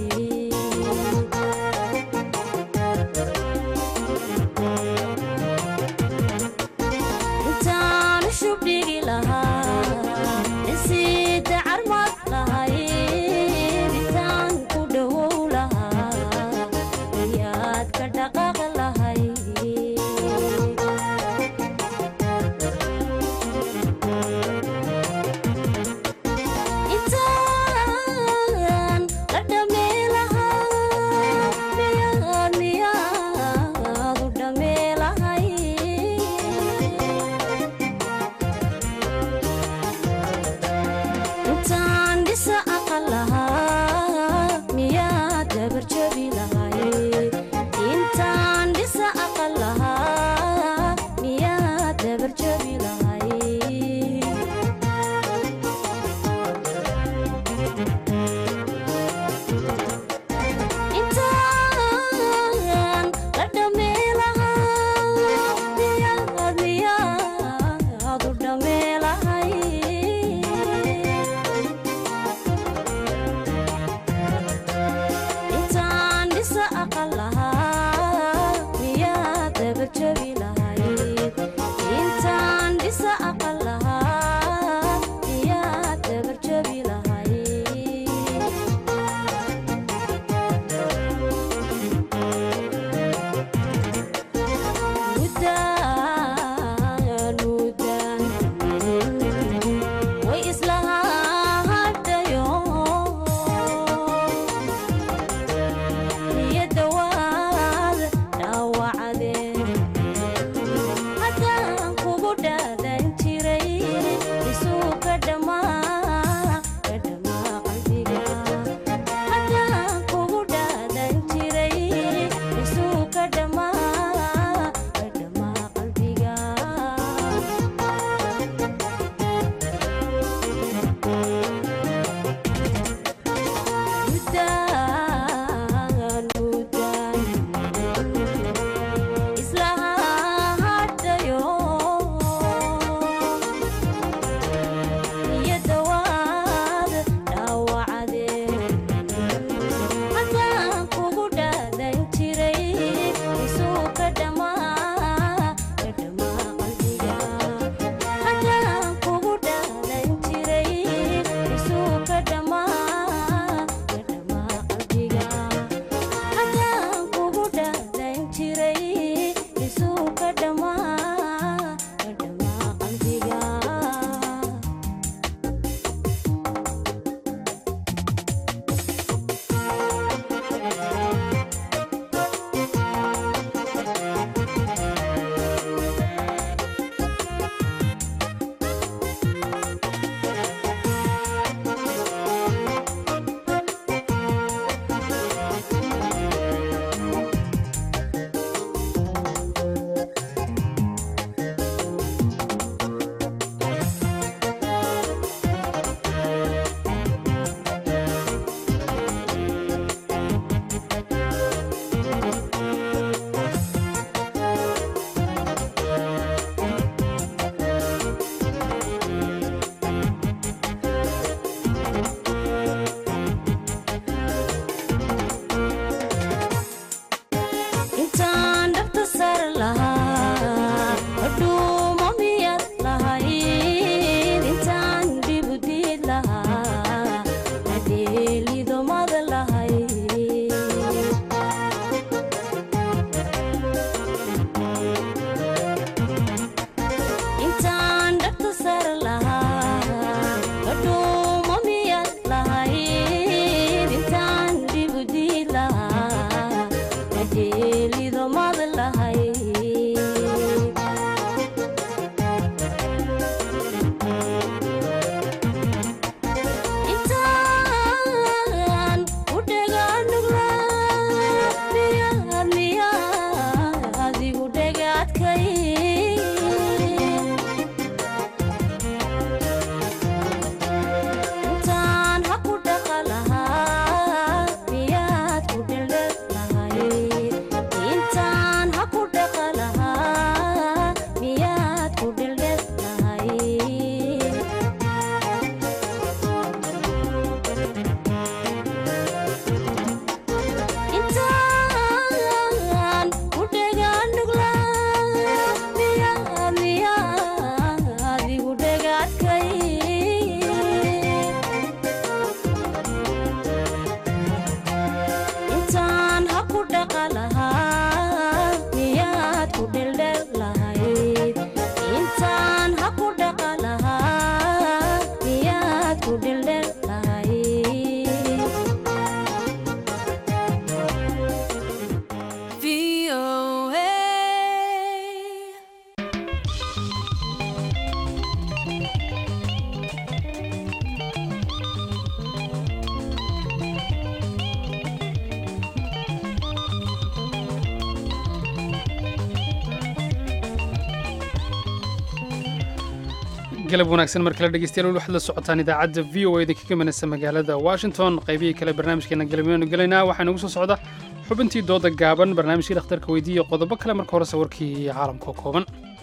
galab wanaagsan mar kale dhegeystayaal waxaad la socotaan idaacadda v o eda kaga manaysa magaalada washington qaybihii kale barnaamijkeena galabyaanu gelaynaa waxaa inagu soo socda xubintii dooda gaaban barnaamijkii dhakhtarka weydiiya qodobo kale marka hore sawirkii caalamka oo kooban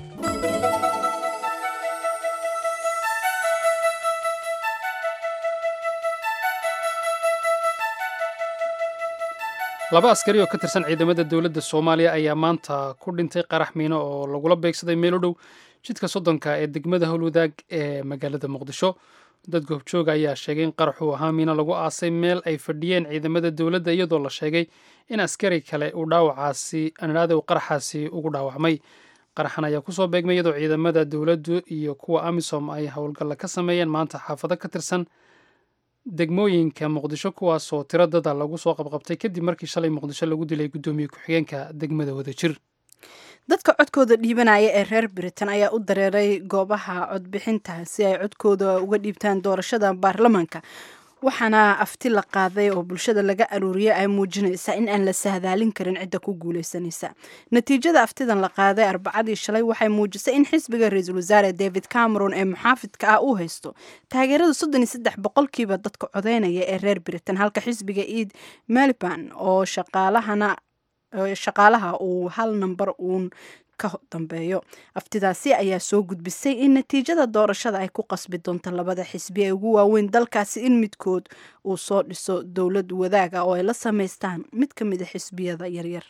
laba askari oo ka tirsan ciidamada dowladda soomaaliya ayaa maanta ku dhintay qarax miino oo lagula beegsaday meel u dhow jidka soddonka ee degmada howlwadaag ee magaalada muqdisho dad goobjooga ayaa sheegay in qaraxuu ahaa miino lagu aasay meel ay fadhiyeen ciidamada dowladda iyadoo la sheegay in askari kale uu dhaawacaasi anidhaada uu qaraxaasi ugu dhaawacmay qaraxan ayaa kusoo beegmay iyadoo ciidamada dowladdu iyo kuwa amisom ay howlgalla ka sameeyeen maanta xaafado ka tirsan degmooyinka muqdisho kuwaasoo tiro dada lagu soo qabqabtay kadib markii shalay muqdisho lagu dilay guddoomiye ku-xigeenka degmada wadajir dadka codkooda dhiibanaya ee reer britain ayaa u dareeray goobaha codbixinta si ay codkooda uga dhiibtaan doorashada baarlamaanka waxaana afti la qaaday oo bulshada laga aruuriyay ay muujinaysaa in aan la sahdaalin karin cidda ku guuleysanaysa natiijada aftidan la qaaday arbacadii shalay waxay muujisay in xisbiga ra-iisul wasaare david cameron ee muxaafidka ah uu haysto taageerada soddon iyo saddex boqolkiiba dadka codeynaya ee reer britain halka xisbiga eid melbourne oo shaqaalahana shaqaalaha uu hal namber uun ka dambeeyo aftidaasi ayaa soo gudbisay in natiijada doorashada ay ku qasbi doonto labada xisbi ee ugu waaweyn dalkaasi in midkood uu soo dhiso dowlad wadaaga oo ay la samaystaan mid ka mid a xisbiyada yaryar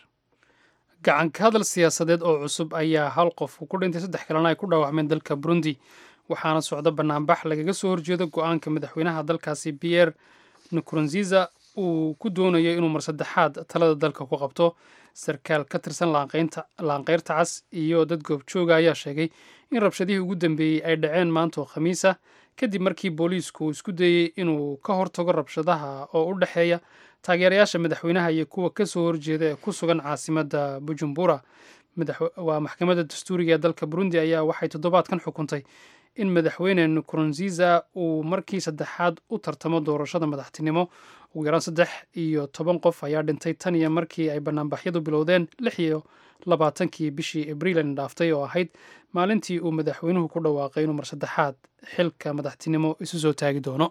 gacanka hadal siyaasadeed oo cusub ayaa hal qof ku dhintay saddex kalena ay ku dhaawacmeen dalka burundi waxaana socda banaanbax lagaga soo horjeedo go-aanka madaxweynaha dalkaasi pierre nkurunziza uu ku doonayo inuu mar saddexaad talada dalka ku qabto sarkaal ka tirsan laanqeyrta cas iyo dad goobjooga ayaa sheegay in rabshadihii ugu dambeeyey ay dhaceen maanta oo khamiisa kadib markii booliisku uu isku dayey inuu ka hortago rabshadaha oo u dhexeeya taageerayaasha madaxweynaha iyo kuwa ka soo horjeeda ee ku sugan caasimadda bujumbura waa maxkamadda dastuuriga ee dalka burundi ayaa waxay toddobaadkan xukuntay in madaxweyne nkurunziza uu markii saddexaad u tartamo doorashada madaxtinimo ugu yaraan saddex iyo toban qof ayaa dhintay tan iyo markii ay banaanbaxyadu bilowdeen lix iyo labaatankii bishii abriil dhaaftay oo ahayd maalintii uu madaxweynuhu ku dhawaaqay inuu mar saddexaad xilka madaxtinimo isu soo taagi doono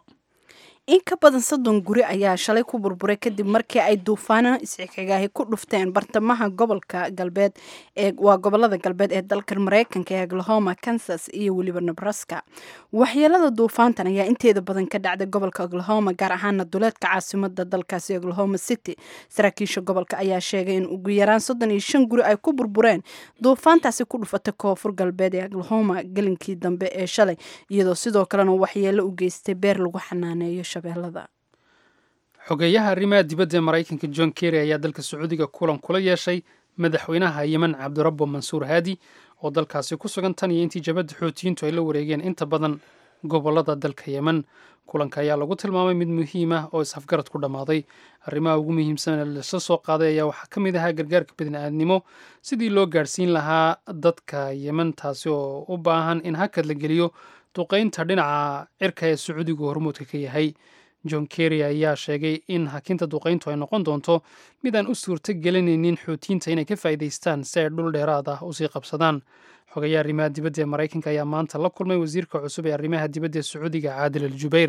in ka badan soddon guri ayaa shalay ku burburay kadib markii ay duufaano isxigxigaahi ku dhufteen bartamaha gobolka galbeed ee waa gobolada galbeed ee dalka mareykanka ee oklahoma kansas iyo weliba nebraska waxyeelada duufaantan ayaa inteeda badan ka dhacday gobolka oklahoma gaar ahaana duleedka caasimada dalkaasi oklahoma city saraakiisha gobolka ayaa sheegay in ugu yaraan soddon iyo shan guri ay ku burbureen duufaantaasi ku dhufatay koonfur galbeed ee oklahoma gelinkii dambe ee shalay iyadoo sidoo kalena waxyeelo u geystay beer lagu xanaaneeyo xogeeyaha arrimaha dibadda ee maraykanka john kerry ayaa dalka sacuudiga kulan kula yeeshay madaxweynaha yemen cabdirabbo mansuur haadi oo dalkaasi ku sugan tan iyo intii jabadda xootiyiintu ay la wareegeen inta badan gobolada dalka yemen kulanka ayaa lagu tilmaamay mid muhiim ah oo is-afgarad ku dhammaaday arrimaha ugu muhiimsan ee lasla soo qaaday ayaa waxaa ka mid ahaa gargaarka bini'aadnimo sidii loo gaadhsiin lahaa dadka yemen taasi oo u baahan in hakad la geliyo duqaynta dhinaca cirka ee sacuudigu hormuudka ka yahay john kerry ayaa sheegay in hakinta duqayntu ay noqon doonto mid aan u suurto gelinaynin xuutiyiinta inay ka faa'iidaystaan si ay dhul dheeraad ah usii qabsadaan xogayaha arrimaha dibadda ee maraykanka ayaa maanta la kulmay wasiirka cusub ee arrimaha dibadda ee sacuudiga caadil al jubayr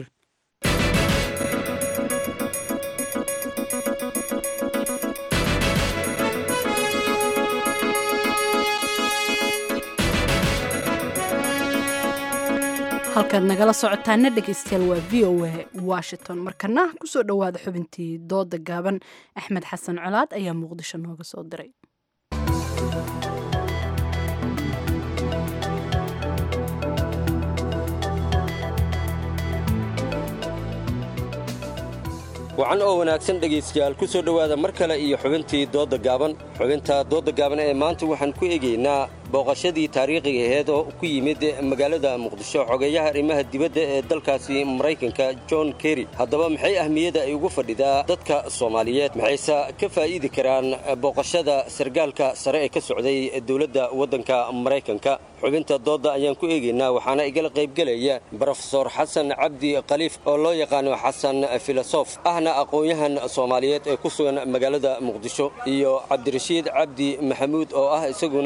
halkaad nagala socotaana dhegeystayaal waa v o a washington markana kusoo dhowaada xubintii dooda gaaban axmed xasan colaad ayaa muqdisho nooga soo diray wacan oo wanaagsan dhegaystayaal ku soo dhowaada mar kale iyo xubintii doodda gaaban xubinta doodda gaaban ee maanta waxaan ku eegaynaa booqashadii taariikhiga aheed oo ku yimid magaalada muqdisho xogeeyaha arrimaha dibadda ee dalkaasi maraykanka john kerry haddaba maxay ahmiyadda ay ugu fadhidaa dadka soomaaliyeed maxayse ka faa'iidi karaan booqashada sargaalka sare ee ka socday dowladda waddanka maraykanka xubinta doodda ayaan ku eegaynaa waxaana igala qaybgelaya brofesor xasan cabdi khaliif oo loo yaqaano xasan filosof ahna aqoon-yahan soomaaliyeed ee ku sugan magaalada muqdisho iyo cabdirashiid cabdi maxamuud oo ah isaguna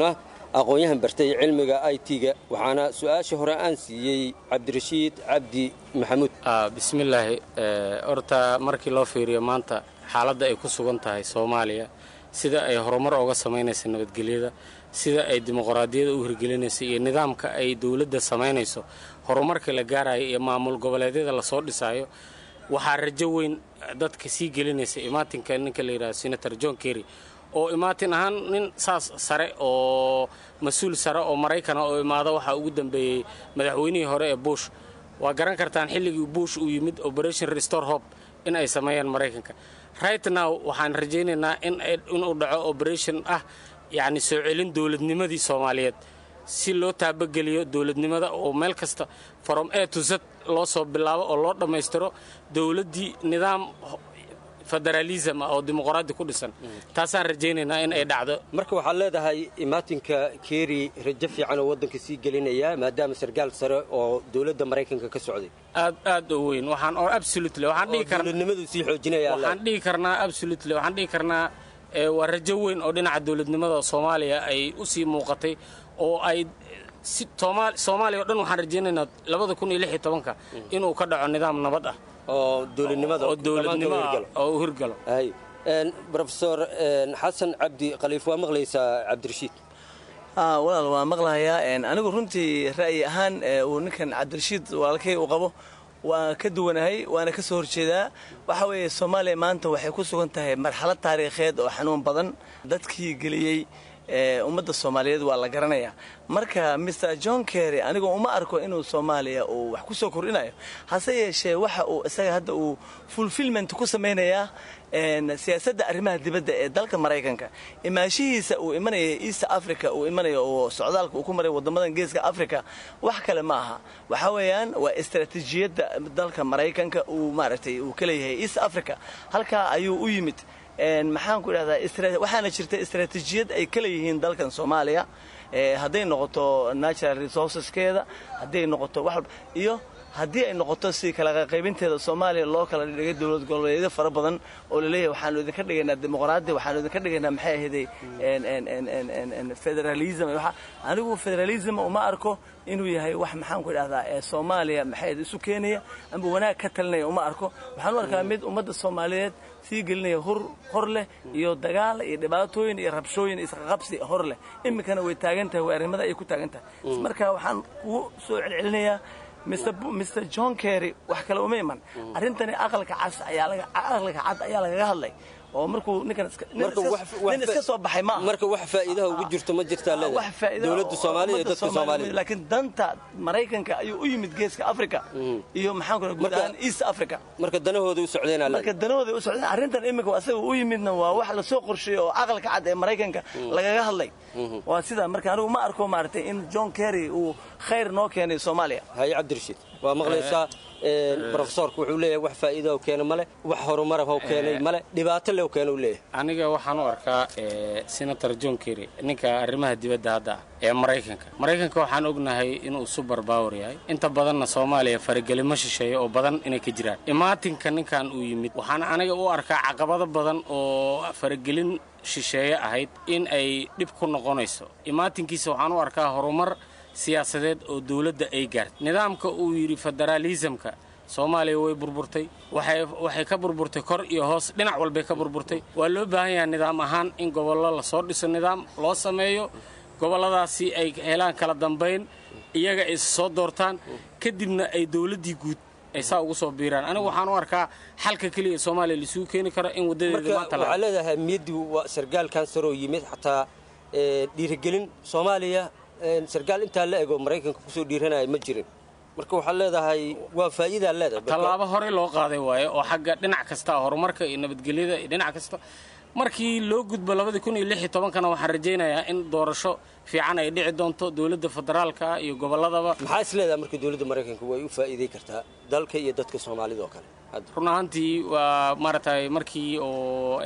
aqoon-yahan bartay cilmiga i t-ga waxaana su-aasha hore aan siiyey cabdirashiid cabdi maxamuud bismillaahi horta markii loo fiiriyo maanta xaaladda ay ku sugan tahay soomaaliya sida ay horumar ooga samaynaysa nabadgelyada sida ay dimuqraadiyada u hirgelinayso iyo nidaamka ay dowladda samaynayso horumarka la gaarayo iyo maamul goboleedyada lasoo dhisaayo waxaa rajo weyn dadka sii gelinaysa imaatinka ninka la yidhahdo senator john kerry oo imaatin ahaan nin saas sare oo mas-uul sare oo maraykana oo imaado waxaa ugu dambeeyey madaxweynihii hore ee bush waa garan kartaan xilligii bush uu yimid operation restore hope in ay sameeyaan maraykanka right now waxaan rajaynaynaa inuu dhaco operation ah yacni soo celin dowladnimadii soomaaliyeed si loo taabageliyo dowladnimada oo meel kasta from a to z loo soo bilaabo oo loo dhammaystiro dowladdii nidaam federalism ah oo dimuqraadi ku dhisan taasaan rajaynaynaa in ay dhacdo marka waxaad leedahay imaatinka keeri rajo fiican oo waddanka sii gelinaya maadaama sarkaal sare oo dowladda maraykanka ka socday aad aad u weyn waxaan oo absolutely waxaan dhihi karnaa dowladnimadu sii xoojinaya waxaan dhihi karnaa absolutely waxaan dhihi karnaa waa rajo weyn oo dhinaca dowladnimada soomaaliya ay u sii muuqatay oo ay si soomaaliya o dhan waxaan rajaynaynaa labada kun iyo lix iyo tobanka inuu ka dhaco nidaam nabad ah oo dowladnimada oo dowladnimo oo u hirgalo rofesor xasan cabdi khaliif waa maqlaysaa cabdirashiid walaal waa maqlahayaa anigu runtii ra'yi ahaan uu ninkan cabdirashiid walaalkay uu qabo waan ka duwanahay waana ka soo horjeedaa waxa weeye soomaaliya maanta waxay ku sugan tahay marxalad taariikheed oo xanuun badan dadkii geliyey ummadda soomaaliyeed waa la garanayaa marka mr john kerry anigoo uma arko inuu soomaaliya uu wax ku soo kordhinayo hase yeeshee waxa uu isaga hadda uu fulfilment ku samaynayaa siyaasadda arrimaha dibadda ee dalka maraykanka imaashihiisa uu imanaya east africa uu imanayo oo socdaalka uu ku maray waddamadan geeska africa wax kale ma aha waxa weeyaan waa istaraatiijiyadda dalka maraykanka uu maaragtay uu ka leeyahay east africa halkaa ayuu u yimid maxaan ku idhahdaa waxaana jirta istaraatiijiyad ay ka leeyihiin dalkan soomaaliya hadday noqoto natural resourceskeeda hadday noqoto wax walba iyo haddii ay noqoto si kala qaybinteeda soomaaliya loo kala dhigay dowlad goboleedyo fara badan oo laleeyahay waxaanu idinka dhigaynaa dimuqraadi waxaanu idinka dhigaynaa maxay ahaydey federalism anigu federalism uma arko inuu yahay wax maxaan ku idhahdaa ee soomaaliya maxay isu keenaya amba wanaag ka talinaya uma arko waxaan u arkaa mid ummadda soomaaliyeed sii gelinaya hur hor leh iyo dagaal iyo dhibaatooyin iyo rabshooyin isqaqabsi hor leh iminkana way taagan tahay way arrimada ay ku taagan tahay marka waxaan kugu soo celcelinayaa mr john kerry wax kale uma iman arrintani aqalka cas aqalka cad ayaa lagaga hadlay oo markuu ninkan nin iska soo baxay ma marka wax faa'iidaha ugu jirto ma jirtaa leedahay dowladda soomaaliya iyo dadka soomaaliya laakiin danta maraykanka ayuu u yimid geeska africa iyo maxaan ku guud ahaan east africa marka danahooda u socdeen marka danahooda u socdeen arrintan iminka asaga u yimidna waa wax la soo qorsheeyey oo aqalka cad ee maraykanka lagaga hadlay waa sidaa marka anigu ma arko maaragtay in john kerry uu khayr noo keenay soomaaliya haye cabdirashiid waa maqlaysaa rofesorku wuxuu leeyahay wax faa'iida keena male wax horumara u keenay male dhibaato le keena u leeyahay aniga waxaan u arkaa senator john kerry ninka arrimaha dibadda hadda ah ee maraykanka maraykanka waxaan ognahay inuu super power yahay inta badanna soomaaliya faragelimo shisheeya oo badan inay ka jiraan imaatinka ninkan uu yimid waxaan aniga u arkaa caqabado badan oo faragelin shisheeye ahayd in ay dhib ku noqonayso imaatinkiisa waxaan u arkaa horumar siyaasadeed oo dowladda ay gaartay nidaamka uu yidhi federaalisamka soomaaliya way burburtay waxay ka burburtay kor iyo hoos dhinac walbay ka burburtay waa loo baahan yahay nidaam ahaan in gobollo lasoo dhiso nidaam loo sameeyo gobolladaasi ay helaan kala dambayn iyaga ay soo doortaan kadibna ay dowladdii guud ay saa ugu soo biiraan anigu waxaan u arkaa xalka keliya soomaaliya laisugu keeni karo in wadadeeda maanta waxaa leedahay miyadii waa sargaalkan saroo yimid xataa dhiirigelin soomaaliya sarkaal intaa la ego maraykanka kusoo dhiiranaya ma jirin marka waxaad leedahay waa faa'iidaa leedahay tallaabo horey loo qaaday waaye oo xagga dhinac kasta horumarka iyo nabadgelyada iyo dhinac kasta markii loo gudbo labadii kun iyo lix iyo tobankana waxaan rajaynayaa in doorasho fiican ay dhici doonto dowladda federaalka iyo gobolladaba maxaa is leedahay marka dowladda maraykanka way u faa'iiday kartaa dalka iyo dadka soomaalida oo kale run ahaantii waa maaragtay markii oo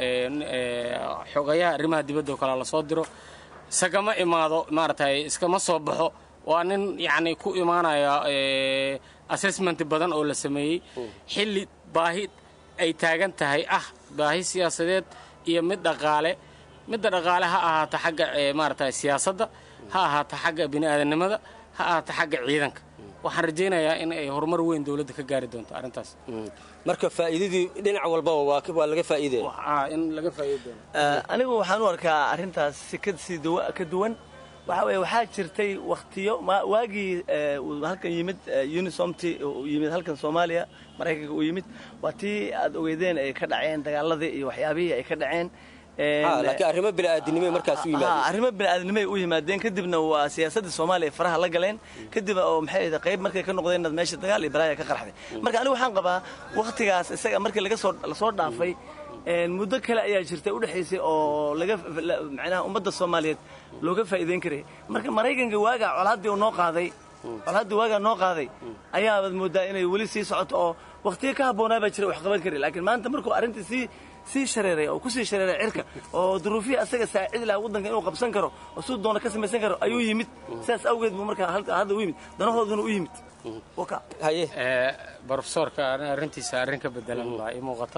xogayaha arrimaha dibadda oo kale lasoo diro isagama imaado maaragtay iskama soo baxo waa nin yacni ku imaanaya assessment badan oo la sameeyey xilli baahi ay taagan tahay ah baahi siyaasadeed iyo mid dhaqaale midda dhaqaale ha ahaato xagga maaragtay siyaasadda ha ahaato xagga bini'aadanimada ha ahaato xagga ciidanka waxaan rajaynayaa in ay horumar weyn dowladda ka gaari doonto arrintaas marka faa'iidadii dhinac walbaba waa waa laga faa'iidaya in laga faa'iidi doono anigu waxaan u arkaa arrintaas si ka sii duwa- ka duwan waxa weeye waxaa jirtay wakhtiyo ma- waagii eh, uu halkan yimid eh, unisomti uu yimid halkan soomaaliya maraykanka uu yimid waa tii aad ogeydeen ay ka dhaceen dagaaladii iyo waxyaabihii ay ka dhaceen Ha, laakiin arrimo bini'aadanimo markaas u Ha, yimaadeen arrimo bini'aadanimay u yimaadeen kadibna waa siyaasadda soomaaliya ay faraha la galeen kadib oo maxay ahayd qayb markay ka noqdeen meesha dagaal iyo balaaya ka qarxday marka anigu waxaan qabaa wakhtigaas isaga markii laga soo lasoo dhaafay een, muddo kale ayaa jirtay u dhexaysay oo laga la- macnaha ummadda soomaaliyeed looga faa'iideyn karay marka maraykanka waagaa colaaddii uu noo qaaday colaaddii waagaa noo qaaday ayaabaad moodaa inay weli sii socoto oo wakhtiyo ka habboonaa baa jira wax qaban kari laakiin maanta markuu arrintii sii sii shareeray oo kusii shareeray cirka oo duruufihii asaga saacidi lahaa waddanka inuu qabsan karo oo siduu doona ka samaysan karo ayuu yimid sidaas awgeed buu markaa halka- hadda u yimid danahooduna u yimid waka haye brofesorka ani arrintiisa arrin ka bedelan baa ii muuqata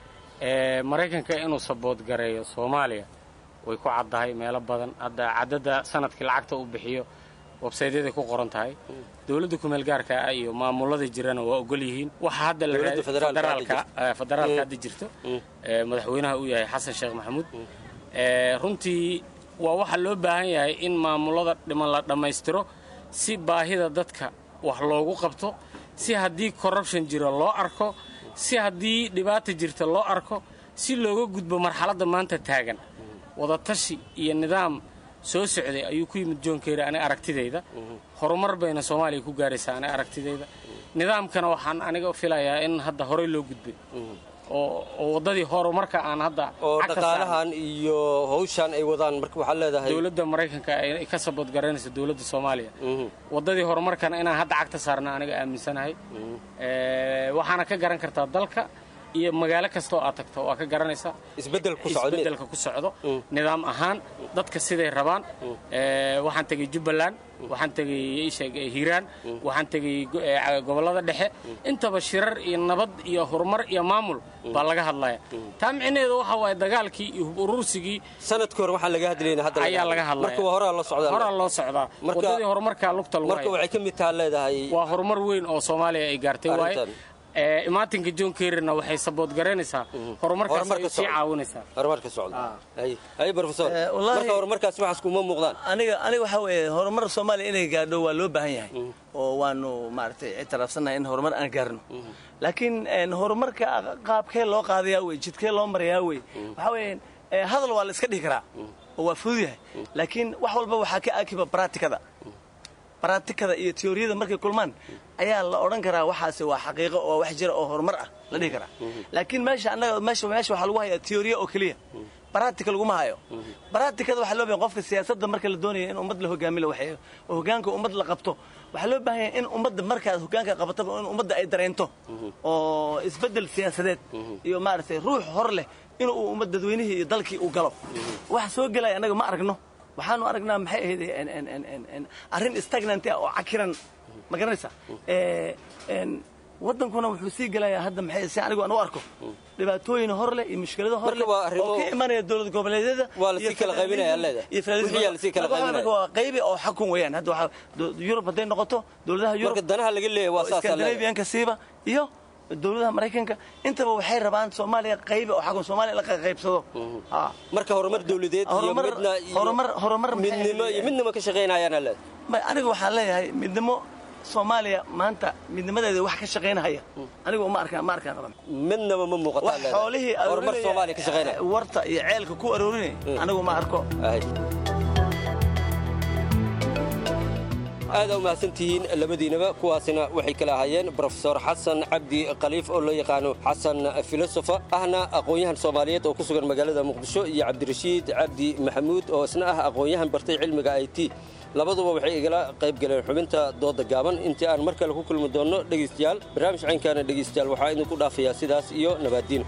ee maraykanka inuu sabood gareeyo soomaaliya way ku caddahay meelo badan hadda caddada sanadkii lacagta uu bixiyo websaytyaday ku qoran tahay dowladda kumeel gaarka ah iyo maamulada jirana waa ogol yihiin waxa hadda la Dowladda raadi- federaalka hadda federaalka jirto. eh, federaalka Mm. hadda jirto ee madaxweynaha uu yahay xasan sheekh maxamuud ee runtii waa waxa loo baahan yahay in maamulada dhiman la dhammaystiro si baahida dadka wax loogu qabto si haddii corruption jiro loo arko si haddii dhibaata jirta loo arko si looga gudbo marxaladda maanta taagan wadatashi iyo nidaam soo socday ayuu ku yimid john kerry aniga aragtidayda horumar bayna soomaaliya ku gaaraysaa aniga aragtidayda nidaamkana waxaan aniga filayaa in hadda horey loo gudbay oo oo waddadii horumarka aan hadda oo cagta dhaqaalahan iyo hawshan ay wadaan marka waxaad leedahay dowladda maraykanka ay ka sabood garanayso dowladda soomaaliya waddadii horumarkana inaan hadda cagta saarna aniga aaminsanahay Ee, waxaana ka garan kartaa dalka iyo magaalo kasta oo aad tagto waa ka garanaysaa isbeddel ku socdo isbeddelka ku socdo nidaam ahaan dadka siday rabaan Ee, waxaan tegey jubbaland waxaan tegey isheeg hiiraan waxaan tegey go- ee, gobollada dhexe intaba shirar iyo nabad iyo horumar iyo maamul baa laga hadlaya taa micnaheedu waxa waaye dagaalkii iyo hub urursigii sanadkii hore waxaan laga hadlayna hadda ayaa laga hadlaya marka waa horaa la socdaa horaa loo socdaa Marka- waddadii horumarkaa lugta lagu marka haya. waxay ka mid taha leedahay waa horumar weyn oo soomaaliya ay gaartay waaye Arrintan. Ee, imaatinka john kerryna waxay sabood garanaysaa horumarkaas Horumarka ay sii socda. caawinaysaa horumarka socda hay hay professor wallaahi- marka horumarkaas waxaas kuma muuqdaan aniga aniga waxaa weeye horumar soomaaliya inay gaadho waa loo baahan yahay oo waanu maaragtay ictiraafsannahay in horumar aan gaarno laakiin een, horumarka qaabkee loo qaadayaa wey jidkee loo marayaa wey waxaa weeye ee, hadal waa la iska dhihi karaa oo waa fudud yahay laakiin wax walba waxaa ka akiba baraatikada baraatikada iyo teoriyada markay kulmaan ayaa la odhan karaa waxaasi waa xaqiiqo oo wax jira oo horumar ah la dhihi karaa laakiin meesha annaga meesha meesha waxaa lagu hayaa teoriya oo keliya baraatika laguma hayo baraatikada waxaa loo baahan qofka siyaasadda marka la doonayo in ummad la hogaami la waxeeyo oo hogaanka ummad la qabto waxaa loo baahan yahay in ummadda markaad hogaanka qabataba in ummadda ay dareento oo isbeddel siyaasadeed iyo maaragtay ruux hor leh inuu ummad dadweynihii iyo dalkii uu galo waxa soo gelaya annaga ma aragno waxaanu aragnaa maxay ahayd en- en- en- en- en- arrin stagnant ah oo cakiran ma garanaysa Ee, en, waddankuna wuxuu sii gelayaa hadda maxay si anigu aan u arko dhibaatooyin hor leh iyo mushkilado hor leh Marka waa arrimo- oo ka imanaya dowlad goboleedyada Waa la iyo sii kala qaybinaya, federalism leedahay. iyo federalism. Wixii yaa la sii kala Marka waxaan qaybinaya. arkaa waa qaybi oo xakun weeyaan hadda waxaa do- yurub hadday noqoto dowladaha yurub marka danaha laga leeyahay waa oo saas Scandinavian-ka siiba iyo dowladaha maraykanka intaba waxay rabaan soomaaliya qaybi oo xakun soomaaliya la qaybsado Ha. marka horumar dowladeed iyo Horumar- midna iyo horumar horumar maxay midnimo iyo ahayd? midnimo ka shaqaynayaana leedahay Ma- aniga waxaan leeyahay midnimo soomaaliya maanta midnimadeeda wax ka shaqaynahaya aniga uma arkaan ma arkaan qaban midnaba ma muuqataa wax leedahay. xoolihii horumar aruurinaya, soomaaliya ka shaqaynaya eh, warta iyo ceelka ku aroorinay anigu ma arko aad u mahadsantihiin labadiinaba kuwaasina waxay kala ahaayeen brofesor xasan cabdi khaliif oo loo yaqaano xasan filosofa ahna aqoon-yahan soomaaliyeed oo ku sugan magaalada muqdisho iyo cabdirashiid cabdi maxamuud oo isna ah aqoon-yahan bartay cilmiga i t labaduba waxay igala qayb galeen xubinta dooda gaaban intii aan mar kale ku kulmi doonno dhegaystayaal barnaamij caynkaana dhegaystayaal waxaa idinku dhaafayaa sidaas iyo nabaaddiin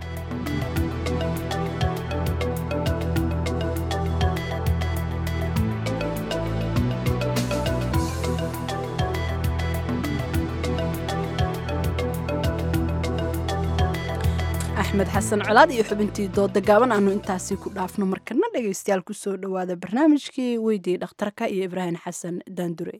axmed axmed xasan colaad iyo xubintii dooda gaaban aanu intaasi ku dhaafno markana dhegaystayaal kusoo dhowaada barnaamijkii weydii dhakhtarka iyo ibraahim xasan daandure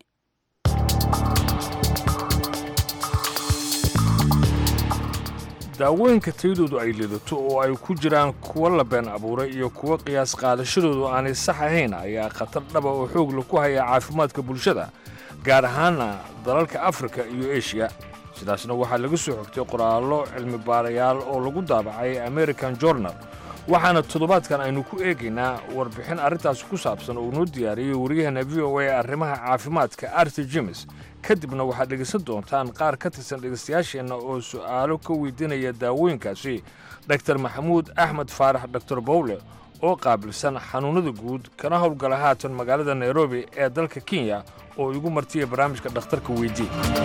daawooyinka tayadoodu ay lidato oo ay ku jiraan kuwa la been abuuray iyo kuwa qiyaas qaadashadoodu aanay sax ahayn ayaa khatar dhaba oo xoog la ku haya caafimaadka bulshada gaar ahaana dalalka afrika iyo eshiya sidaasna waxaa laga soo xogtay qoraallo cilmi baarayaal oo lagu daabacay american journal waxaana toddobaadkan aynu ku eegaynaa warbixin arrintaasi ku saabsan oo noo diyaariyey waryaheena v o a arrimaha caafimaadka arti jimes kadibna waxaad dhegaysan doontaan qaar ka tirsan dhegaystayaasheenna oo su'aalo ka weydiinaya daawooyinkaasi dhaktar maxamuud axmed faarax doktor bowle oo qaabilsan xanuunnada guud kana howlgala haatan magaalada nairobi ee dalka kenya oo igu martiya barnaamijka dhakhtarka weydii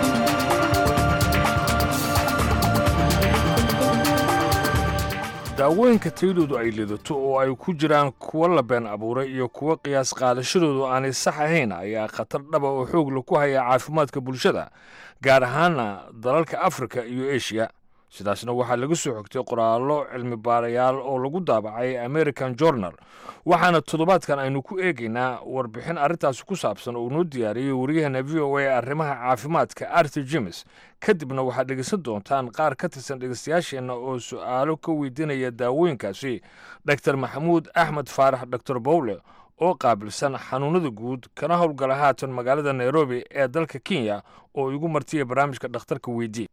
daawooyinka tayadoodu ay lidato oo ay ku jiraan kuwa la been abuuray iyo kuwa qiyaas qaadashadoodu aanay sax ahayn ayaa khatar dhaba oo xoog la ku haya caafimaadka bulshada gaar ahaana dalalka afrika iyo eshiya sidaasna waxaa laga soo xogtay qoraallo cilmi baarayaal oo lagu daabacay american journal waxaana toddobaadkan aynu ku eegaynaa warbixin arrintaasi ku saabsan oo noo diyaariyey waryaheena v o a arrimaha caafimaadka arti jimes kadibna waxaad dhegaysan doontaan qaar ka tirsan dhegaystayaasheenna oo su'aalo ka weydiinaya daawooyinkaasi dhaktar maxamuud axmed faarax doktor bowle oo qaabilsan xanuunnada guud kana howlgala haatan magaalada nairobi ee dalka kenya oo igu martiya barnaamijka dhakhtarka weydii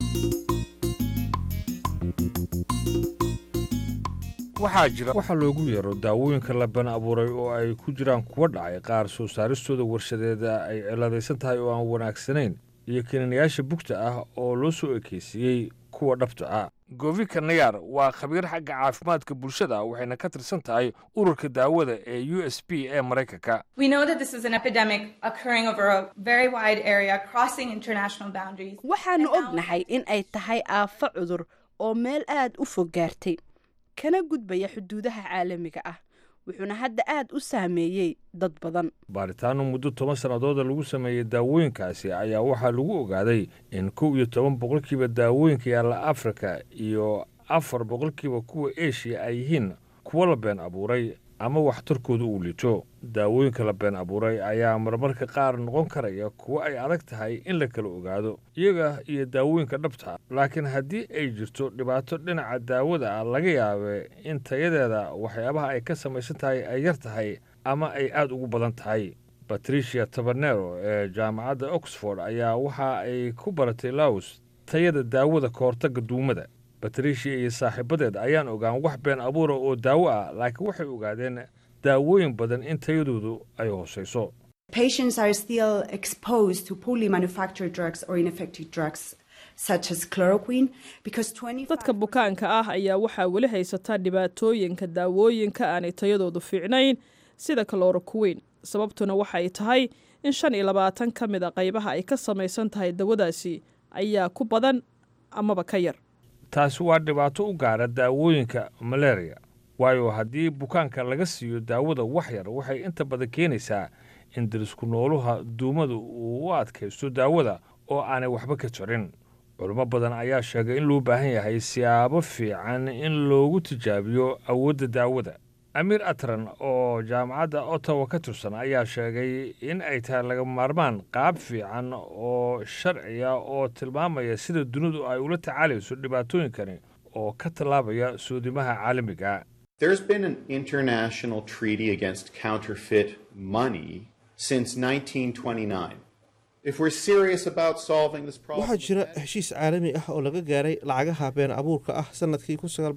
waxaa jira waxa loogu yeero daawooyinka la been abuuray oo ay ku jiraan kuwa dhacay qaar soo saaristooda warshadeeda ay ciladaysan tahay oo aan wanaagsanayn iyo keenanayaasha bugta ah oo loo soo ekeysiiyey kuwa dhabta ah govika nayar waa khabiir xagga caafimaadka bulshada waxayna ka tirsan tahay ururka daawada ee u s b ee maraykanka We know that this is an epidemic occurring over a very wide area, crossing international boundaries. waxaanu ognahay in ay tahay aafo cudur oo meel aad u fog gaartay kana gudbaya xuduudaha caalamiga ah wuxuuna hadda aad u saameeyey dad badan baaritaano muddo toban sannadooda lagu sameeyey daawooyinkaasi ayaa waxaa lagu ogaaday in kow iyo toban boqolkiiba daawooyinka yaalla afrika iyo afar boqolkiiba kuwa eshiya ay yihiin kuwo la been abuuray ama waxtarkooda uu liito daawooyinka la been abuuray ayaa marmarka qaar noqon karaya kuwo ay adag tahay in la kala ogaado iyaga iyo daawooyinka dhabta laakiin haddii ay jirto dhibaato dhinaca daawada ah laga yaabe in tayadeeda waxyaabaha ay ka samaysan tahay ay yar tahay ama ay aada ugu badan tahay batricia tabernero ee jaamacadda oxford ayaa waxa ay ku baratay laos tayada daawada ka hortagga duumada batricia iyo saaxiibadeed ayaan ogaan wax been abuura oo daawo ah laakiin waxay ogaadeen daawooyin badan in tayadoodu ay hoosayso Patients are still exposed to poorly manufactured drugs or ineffective drugs such as chloroquine because 25 dadka bukaanka ah ayaa waxaa weli haysataa dhibaatooyinka daawooyinka aanay tayadoodu fiicnayn sida kalorokuweyn sababtuna waxay tahay in shan iyo labaatan ka mid a qaybaha ay ka samaysan tahay dawadaasi ayaa ku badan amaba ka yar taasi waa dhibaato u gaara daawooyinka malaria waayo haddii bukaanka laga siiyo daawada wax yar waxay inta badan keenaysaa in darisku nooluha duumada uu u adkaysto daawada oo aanay waxba ka jirin culimo badan ayaa sheegay in loo baahan yahay siyaabo fiican in loogu tijaabiyo awoodda daawada amiir atran oo jaamacadda ottawa ka tirsan ayaa sheegay in ay tahay laga maarmaan qaab fiican oo sharciya oo tilmaamaya sida dunidu ay ula tacaalayso dhibaatooyinkani oo ka tallaabaya soodimaha caalamiga There's been an international treaty against counterfeit money since 1929. If we're serious about solving this problem, waxaa jira heshiis caalami ah oo laga gaaray lacagaha been abuurka ah sanadkii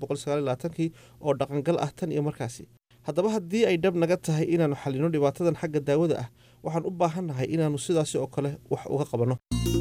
kii oo dhaqangal ah tan iyo markaasi haddaba haddii ay dhab naga tahay inaannu xallino dhibaatadan xagga daawada ah waxaan u baahannahay inaannu sidaasi oo kale wax uga qabanno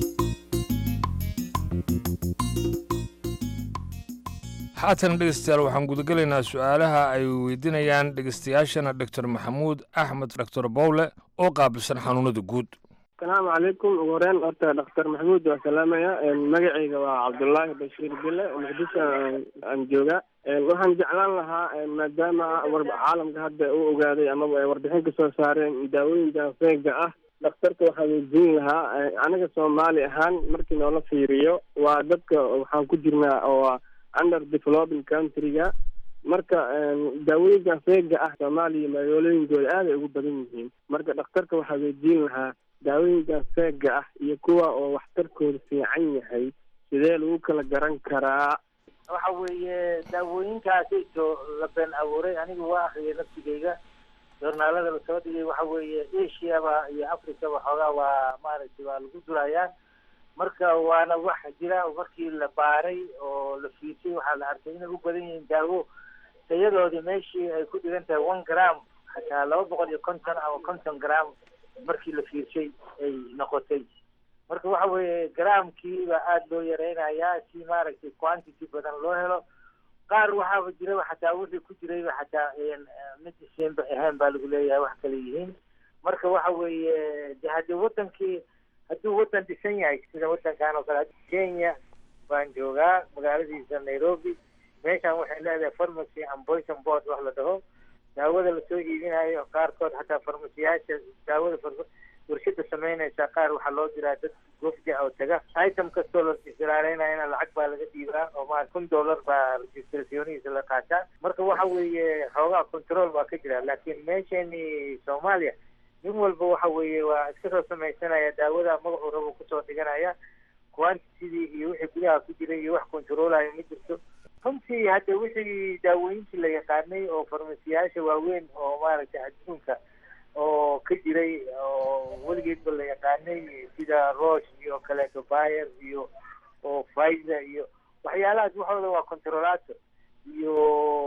haatan dhegeystayaal waxaan gudagelaynaa su-aalaha ay weydiinayaan dhegeystayaashana doctor maxamuud axmed doctor bowle oo qaabilsan xanuunada guud asalaamu calaykum ugu horeyn horta dhakhtar maxamuud waa salaamaya magacayga waa cabdullaahi bashiir bille muqdisho aan jooga waxaan jeclaan lahaa maadaama caalamka hadda u ogaaday amaba warbixin ka soo saareen daawooyinka feega ah dhakhtarka waxaa weydiin lahaa aniga soomaali ahaan markii noola fiiriyo waa dadka waxaan ku jirnaa oo under developing countryga marka daawooyinkan feega ah soomaaliya magaalooyinkooda aad ay ugu badan yihiin marka dhakhtarka waxaa weydiin lahaa daawooyinkan feega ah iyo kuwa oo waxtarkooda fiican yahay sidee lagu kala garan karaa waxa weeye daawooyinkaasayto la been abuuray anigu waa akriyay nafsigeyga joornaalada lasoo dhigay waxa weeye asiaba iyo africaba xoogaa waa maaragtay waa lagu durayaa marka waana wax jira markii la baaray oo la fiirsay waxaa la arkay inay u badan yihiin daawo tayadoodii meeshii ay ku dhigan tahay one gram xataa laba boqol iyo konton ama konton gram markii la fiirsay ay noqotay marka waxa weeye gramkiiba aada loo yareynayaa si maaragtay quantity badan loo helo qaar waxaaba jiraba xataa wixii ku jirayba xataa medicine ba ahayn baa lagu leeyahay wax kale yihiin marka waxa weeye de haddii wadankii hadduu wadan dhisan yahay sida wadankan oo kale kenya baan joogaa magaaladiisa nairobi meeshan waxay leedahay pharmacy and poison board wax la dhaho daawada lasoo iibinayo qaarkood xataa farmasiyaasha daawada warshada sameynaysa qaar waxaa loo diraa dad gofja oo taga item kastoo la israareynayana lacag baa laga dhiibaa oo ma kun dollar baa registrasyonihiisa la qaataa marka waxa weeye xoogaa control baa ka jira laakiin meeshani soomaaliya nin walba waxa weeye waa iska soo samaysanaya daawada magacuu rabo kusoo dhiganaya quantitydii iyo wixii gudaha ku jiray iyo wax controlayo ma jirto runtii hadda wixii daawooyinkii la yaqaanay oo farmasiyaasha waaweyn oo maaragtay adduunka oo ka jiray oo weligeedba la yaqaanay sida rosh iyo kaleeto bayer iyo oo pfizer iyo waxyaalahaas waxooda waa controlato iyo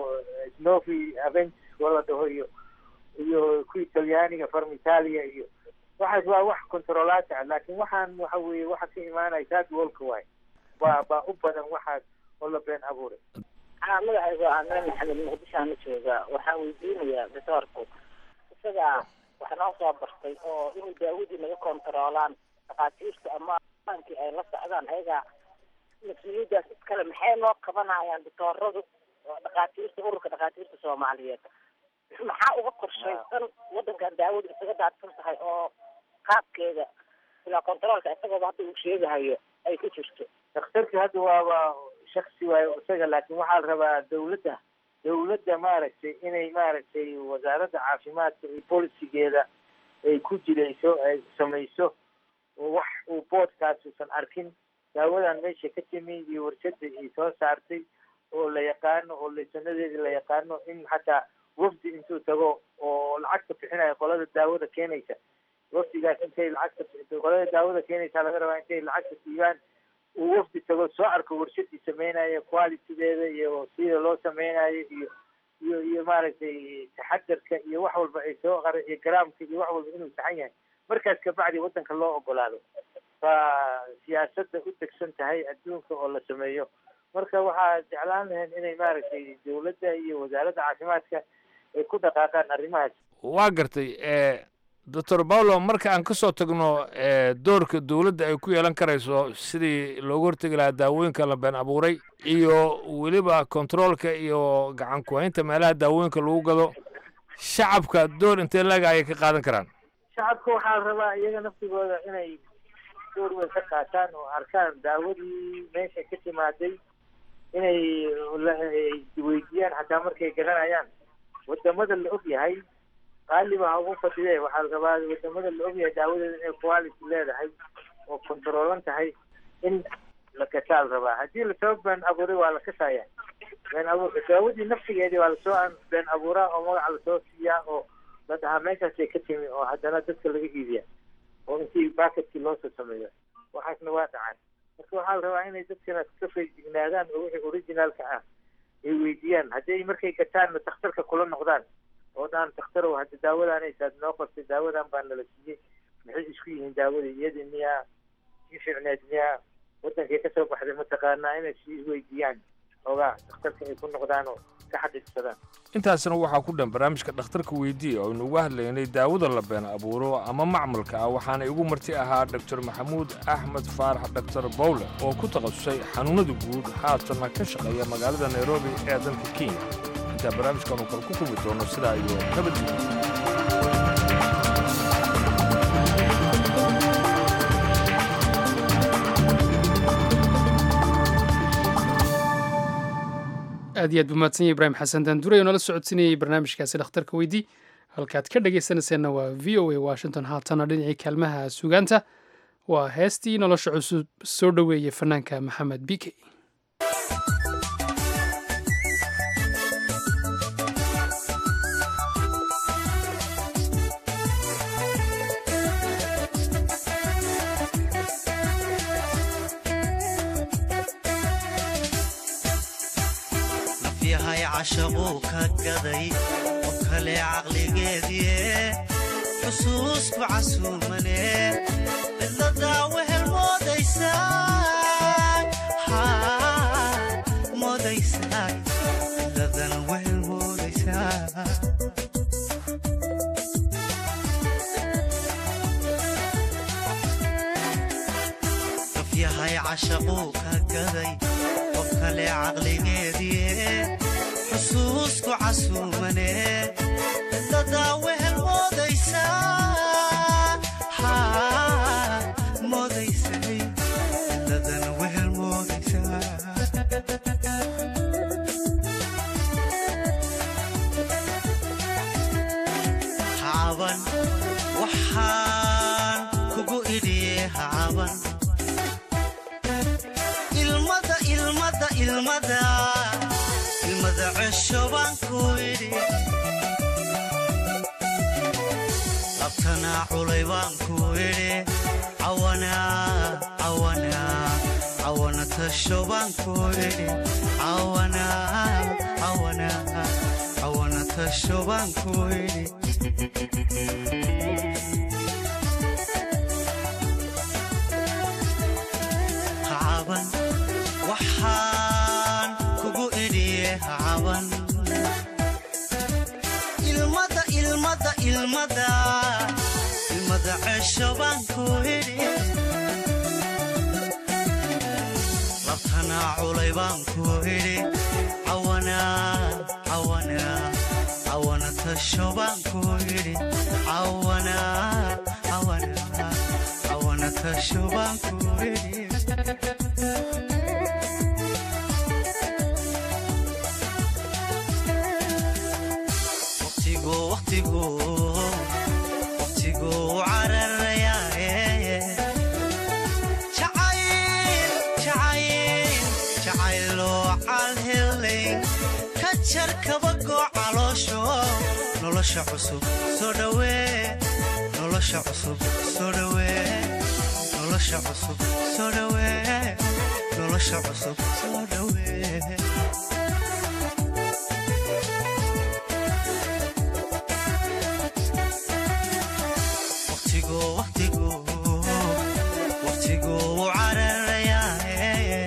snovi avent wala dhaho iyo iyo kuwii talyaaniga farmitalia iyo waxaas waa wax controlato ah laakiin waxaan waxa weeye waxa ka imaanaya third worldka waay baa baa u badan waxaas oo la been abuuray haa magacaygu waa ameen maxamed muqdishoana jooga waxaan weydiinayaa doctoorku isaga waxa noo soo bartay oo inay daawadii naga kontaroolaan dhakhaatiirta ama aankii ay la socdaan ayaga mas-uuliyaddaas iskale maxay noo qabanayaan doctooradu oo dhakhaatiirta ururka dhakhaatiirta soomaaliyeed maxaa uga qorshaysan wadankan daawadu isaga daadsan tahay oo qaabkeeda ilaa controolka isagooba hadda uu sheegahayo ay ku jirto dhakhtarka hadda waaba shaksi waayo isaga laakiin waxaa la rabaa dawladda dawladda maaragtay inay maaragtay wasaaradda caafimaadka iyo bolisigeeda ay ku jirayso ay samayso oo wax uu boodkaas uusan arkin daawadan meesha ka timi iyo warshada ay soo saartay oo la yaqaano oo laysanadeeda la yaqaano in xataa wafdi intuu tago oo lacagta bixinayo qolada daawada keenaysa wafdigaas intay lacagta qolada daawada keenaysa laga rabaa intay lacagta siiyaan uu wafdi tago soo arko warshadii sameynayo qualitydeeda iyo sida loo sameynayo iyo iyo iyo maaragtay taxadarka iyo wax walba ay soo qara iyo garaamka iyo wax walba inuu saxan yahay markaas kabacdi wadanka loo ogolaado baa siyaasadda u degsan tahay adduunka oo la sameeyo marka waxaa jeclaan lahayn inay maaragtay dawladda iyo wasaaradda caafimaadka ay ku dhaqaaqaan arrimahaas waa gartay doctor paulo marka aan ka soo tagno doorka dowladda ay ku yeelan karayso sidii loogu hortegi lahaa daawooyinka la been abuuray iyo weliba controolka iyo gacan ku-haynta meelaha daawooyinka lagu gado shacabka door intee laga ayay ka qaadan karaan shacabka waxaa la rabaa iyaga naftigooda inay door weyn ka qaataan oo arkaan daawadii meesha ka timaaday inay weydiiyaan xataa markay garanayaan wadamada la og yahay qaaliba ha ugu fadhide waxaa la rabaa wadamada la ogyahay daawadeeda inay quality leedahay oo controolan tahay in la kasaa la rabaa haddii lasoo been abuuray waa la kasaya been abuurka daawadii naftigeedii waa lasoo been abuuraa oo magaca lasoo siiyaa oo la dhahaa meeshaasay ka timi oo haddana dadka laga iibiya oo intii backetkii loosoo sameeyo waxaasna waa dhacay marka waxaa la rabaa inay dadkana ka feejignaadaan oo wixii originaalka ah ay weydiiyaan haddii markay gataanna dakhtarka kula noqdaan oo dhaan dakhtarow hadda daawadanaysaad noo qortay daawadan baa nala siiyey maxay isku yihiin daawadii iyadii miyaa sii fiicneed miyaa wadankay kasoo baxday mataqaanaa inay sii weydiiyaan xoogaa dakhtarka ay ku noqdaan oo ka xaqiiqsadaan intaasna waxaa ku dhan barnaamijka dhakhtarka weydiiya oo aynu uga hadlaynay daawada la been abuuro ama macmalka ah waxaana igu marti ahaa doctor maxamuud axmed faarax doctor bowle oo ku takhasusay xanuunada guud haatanna ka shaqeeya magaalada nairobi ee dalka kenya intaa barnaamijkan uu kale ku kulmi doono sidaa iyo nabadgelyo aad iyo aad buu mahadsan yahay ibraahim xasan daanduray oo nala socodsiinayay barnaamijkaasi dhakhtarka weydii halkaad ka dhagaysanayseena waa v o a washington haatana dhinacii kaalmaha sugaanta waa heestii nolosha cusub soo dhoweeyey fanaanka maxamed bike nafyahay cashaquu ka gaday oo kale caqligeedie xusuusku casuumane cidladaa wehel moodaysaa moodaysaa cidladan wehel moodaysaa nafyahay cashaquu ka gaday oo kale caqligeedie xusuusku casuumane cidladaa wehel moodaysaa moodaysay cidladan wehel moodaysaa hacaban waxaan kugu idhiye hacaban ilmada ilmada ilmada ilmada cesho baan ku idhi labtanaa culay baan ku idhi cawanaa cawanaa cawana tasho baan ku idhi cawanaa cawanaa cawana tasho baan ku idhi hacaban waxaan kugu idhiye hacaban ilmada ilmada ilmada ilmada cesho baan ku idhi labtanaa culay baan ku idhi cawanaa cawanaa cawana tasho baan ku idhi cawanaa cawanaa cawana tasho baan ku idhi waqtigu waqtigu waqtigu cararayaaye jacayl jacayl jacayloo calhelay ka jar kabagoo caloosho nolosha cusub soo dhawee nolosha cusub soo dhawee nolosha cusub soo dhawee nolosha cusub soo dhawee waqtigu waqtigu waqtigu cararayaaye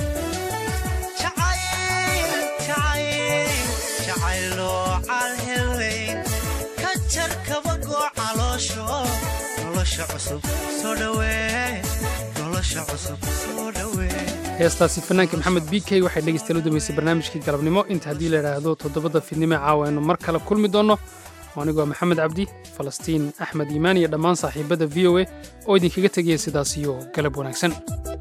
jacayl jacayl jacayloo calhelay ka jar kabagoo caloosho nolosha cusub soo dhawee nolosha cusub soo dhawee heestaasi fanaanka maxamed b k waxay dhegeystayaal u dambeysay barnaamijkii galabnimo inta haddii la idhaahdo toddobada fiidnimo caawa aynu mar kale kulmi doonno oo anigoo maxamed cabdi falastiin axmed iimaan iyo dhammaan saaxiibadda v o a oo idinkaga tegaya sidaas iyo galab wanaagsan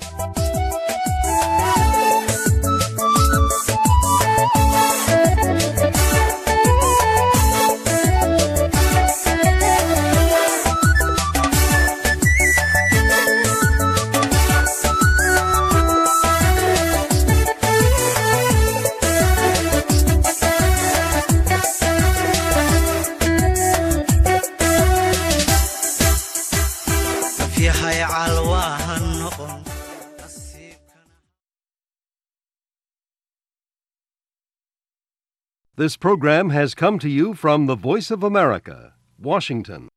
nafyahay calwaaha noqon This program has come to you from the Voice of America, Washington.